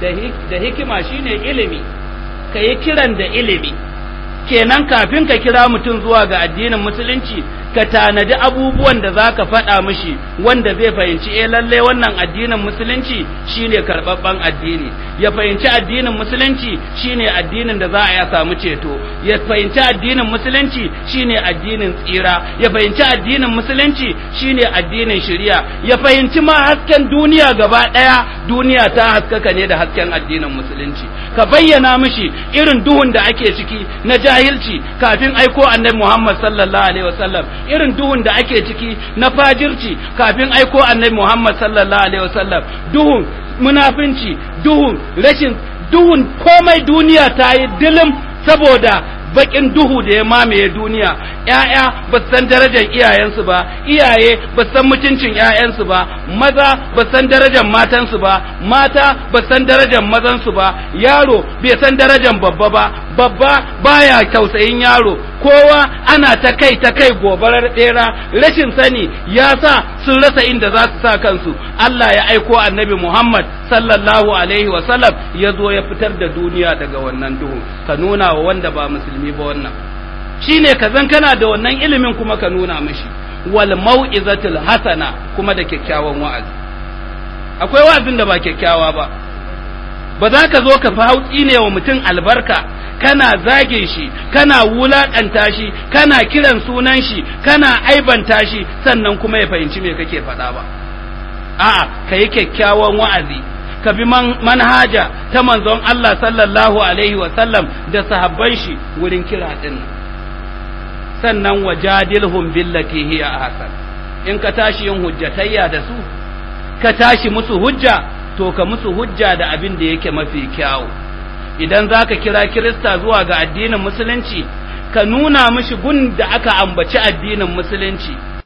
da hikima shine ilimi ka yi kiran da ilimi kenan kafin ka kira mutum zuwa ga addinin musulunci ka tanadi abubuwan da za ka faɗa mishi wanda zai fahimci eh lalle wannan addinin musulunci shine karɓaɓɓen addini ya fahimci addinin musulunci shine addinin da za a ya samu ceto ya fahimci addinin musulunci shine addinin tsira ya fahimci addinin musulunci shine addinin shari'a ya fahimci ma hasken duniya gaba ɗaya duniya ta haskaka ne da hasken addinin musulunci ka bayyana mishi irin duhun da ake ciki na jahilci kafin aiko annabi Muhammad sallallahu alaihi wasallam irin duhun da ake ciki na fajirci kafin aiko annabi Muhammad sallallahu alaihi wasallam duhun munafinci duhun rashin duhun komai duniya ta yi dilim saboda bakin duhu da ya mamaye duniya ‘ya'ya ba san darajar iyayensu ba iyaye ba san mutuncin ‘ya'yansu ba maza ba san darajar matansu ba mata ba san darajar mazansu ba yaro bai san darajar babba ba babba baya tausayin yaro kowa ana ta kai ta kai gobarar ɗera rashin sani ya sa sun rasa inda za su sa kansu Allah ya aiko annabi Muhammad sallallahu alaihi wasallam ya zo ya fitar da duniya daga wannan duhu ka nuna wa wanda ba musulmi ba wannan shine ka zan kana da wannan ilimin kuma ka nuna mishi wal mau'izatul hasana kuma da kyakkyawan wa'azi akwai wa'azin da ba kyakkyawa ba ba za ka zo ka fi hautsi ne wa mutum albarka kana zage shi kana wulaƙanta shi kana kiran sunan shi kana aibanta shi sannan kuma ya fahimci me kake faɗa ba a'a ka yi kyakkyawan wa'azi ka bi manhaja ta manzon Allah sallallahu alaihi wa sallam da sahabban shi wurin kira din sannan wajadilhum billati hiya ahsan in ka tashi yin hujjatayya da su ka tashi musu hujja to ka musu hujja da abin da yake mafi kyawu idan za ka kira kirista zuwa ga addinin musulunci ka nuna mishi gun da aka ambaci addinin musulunci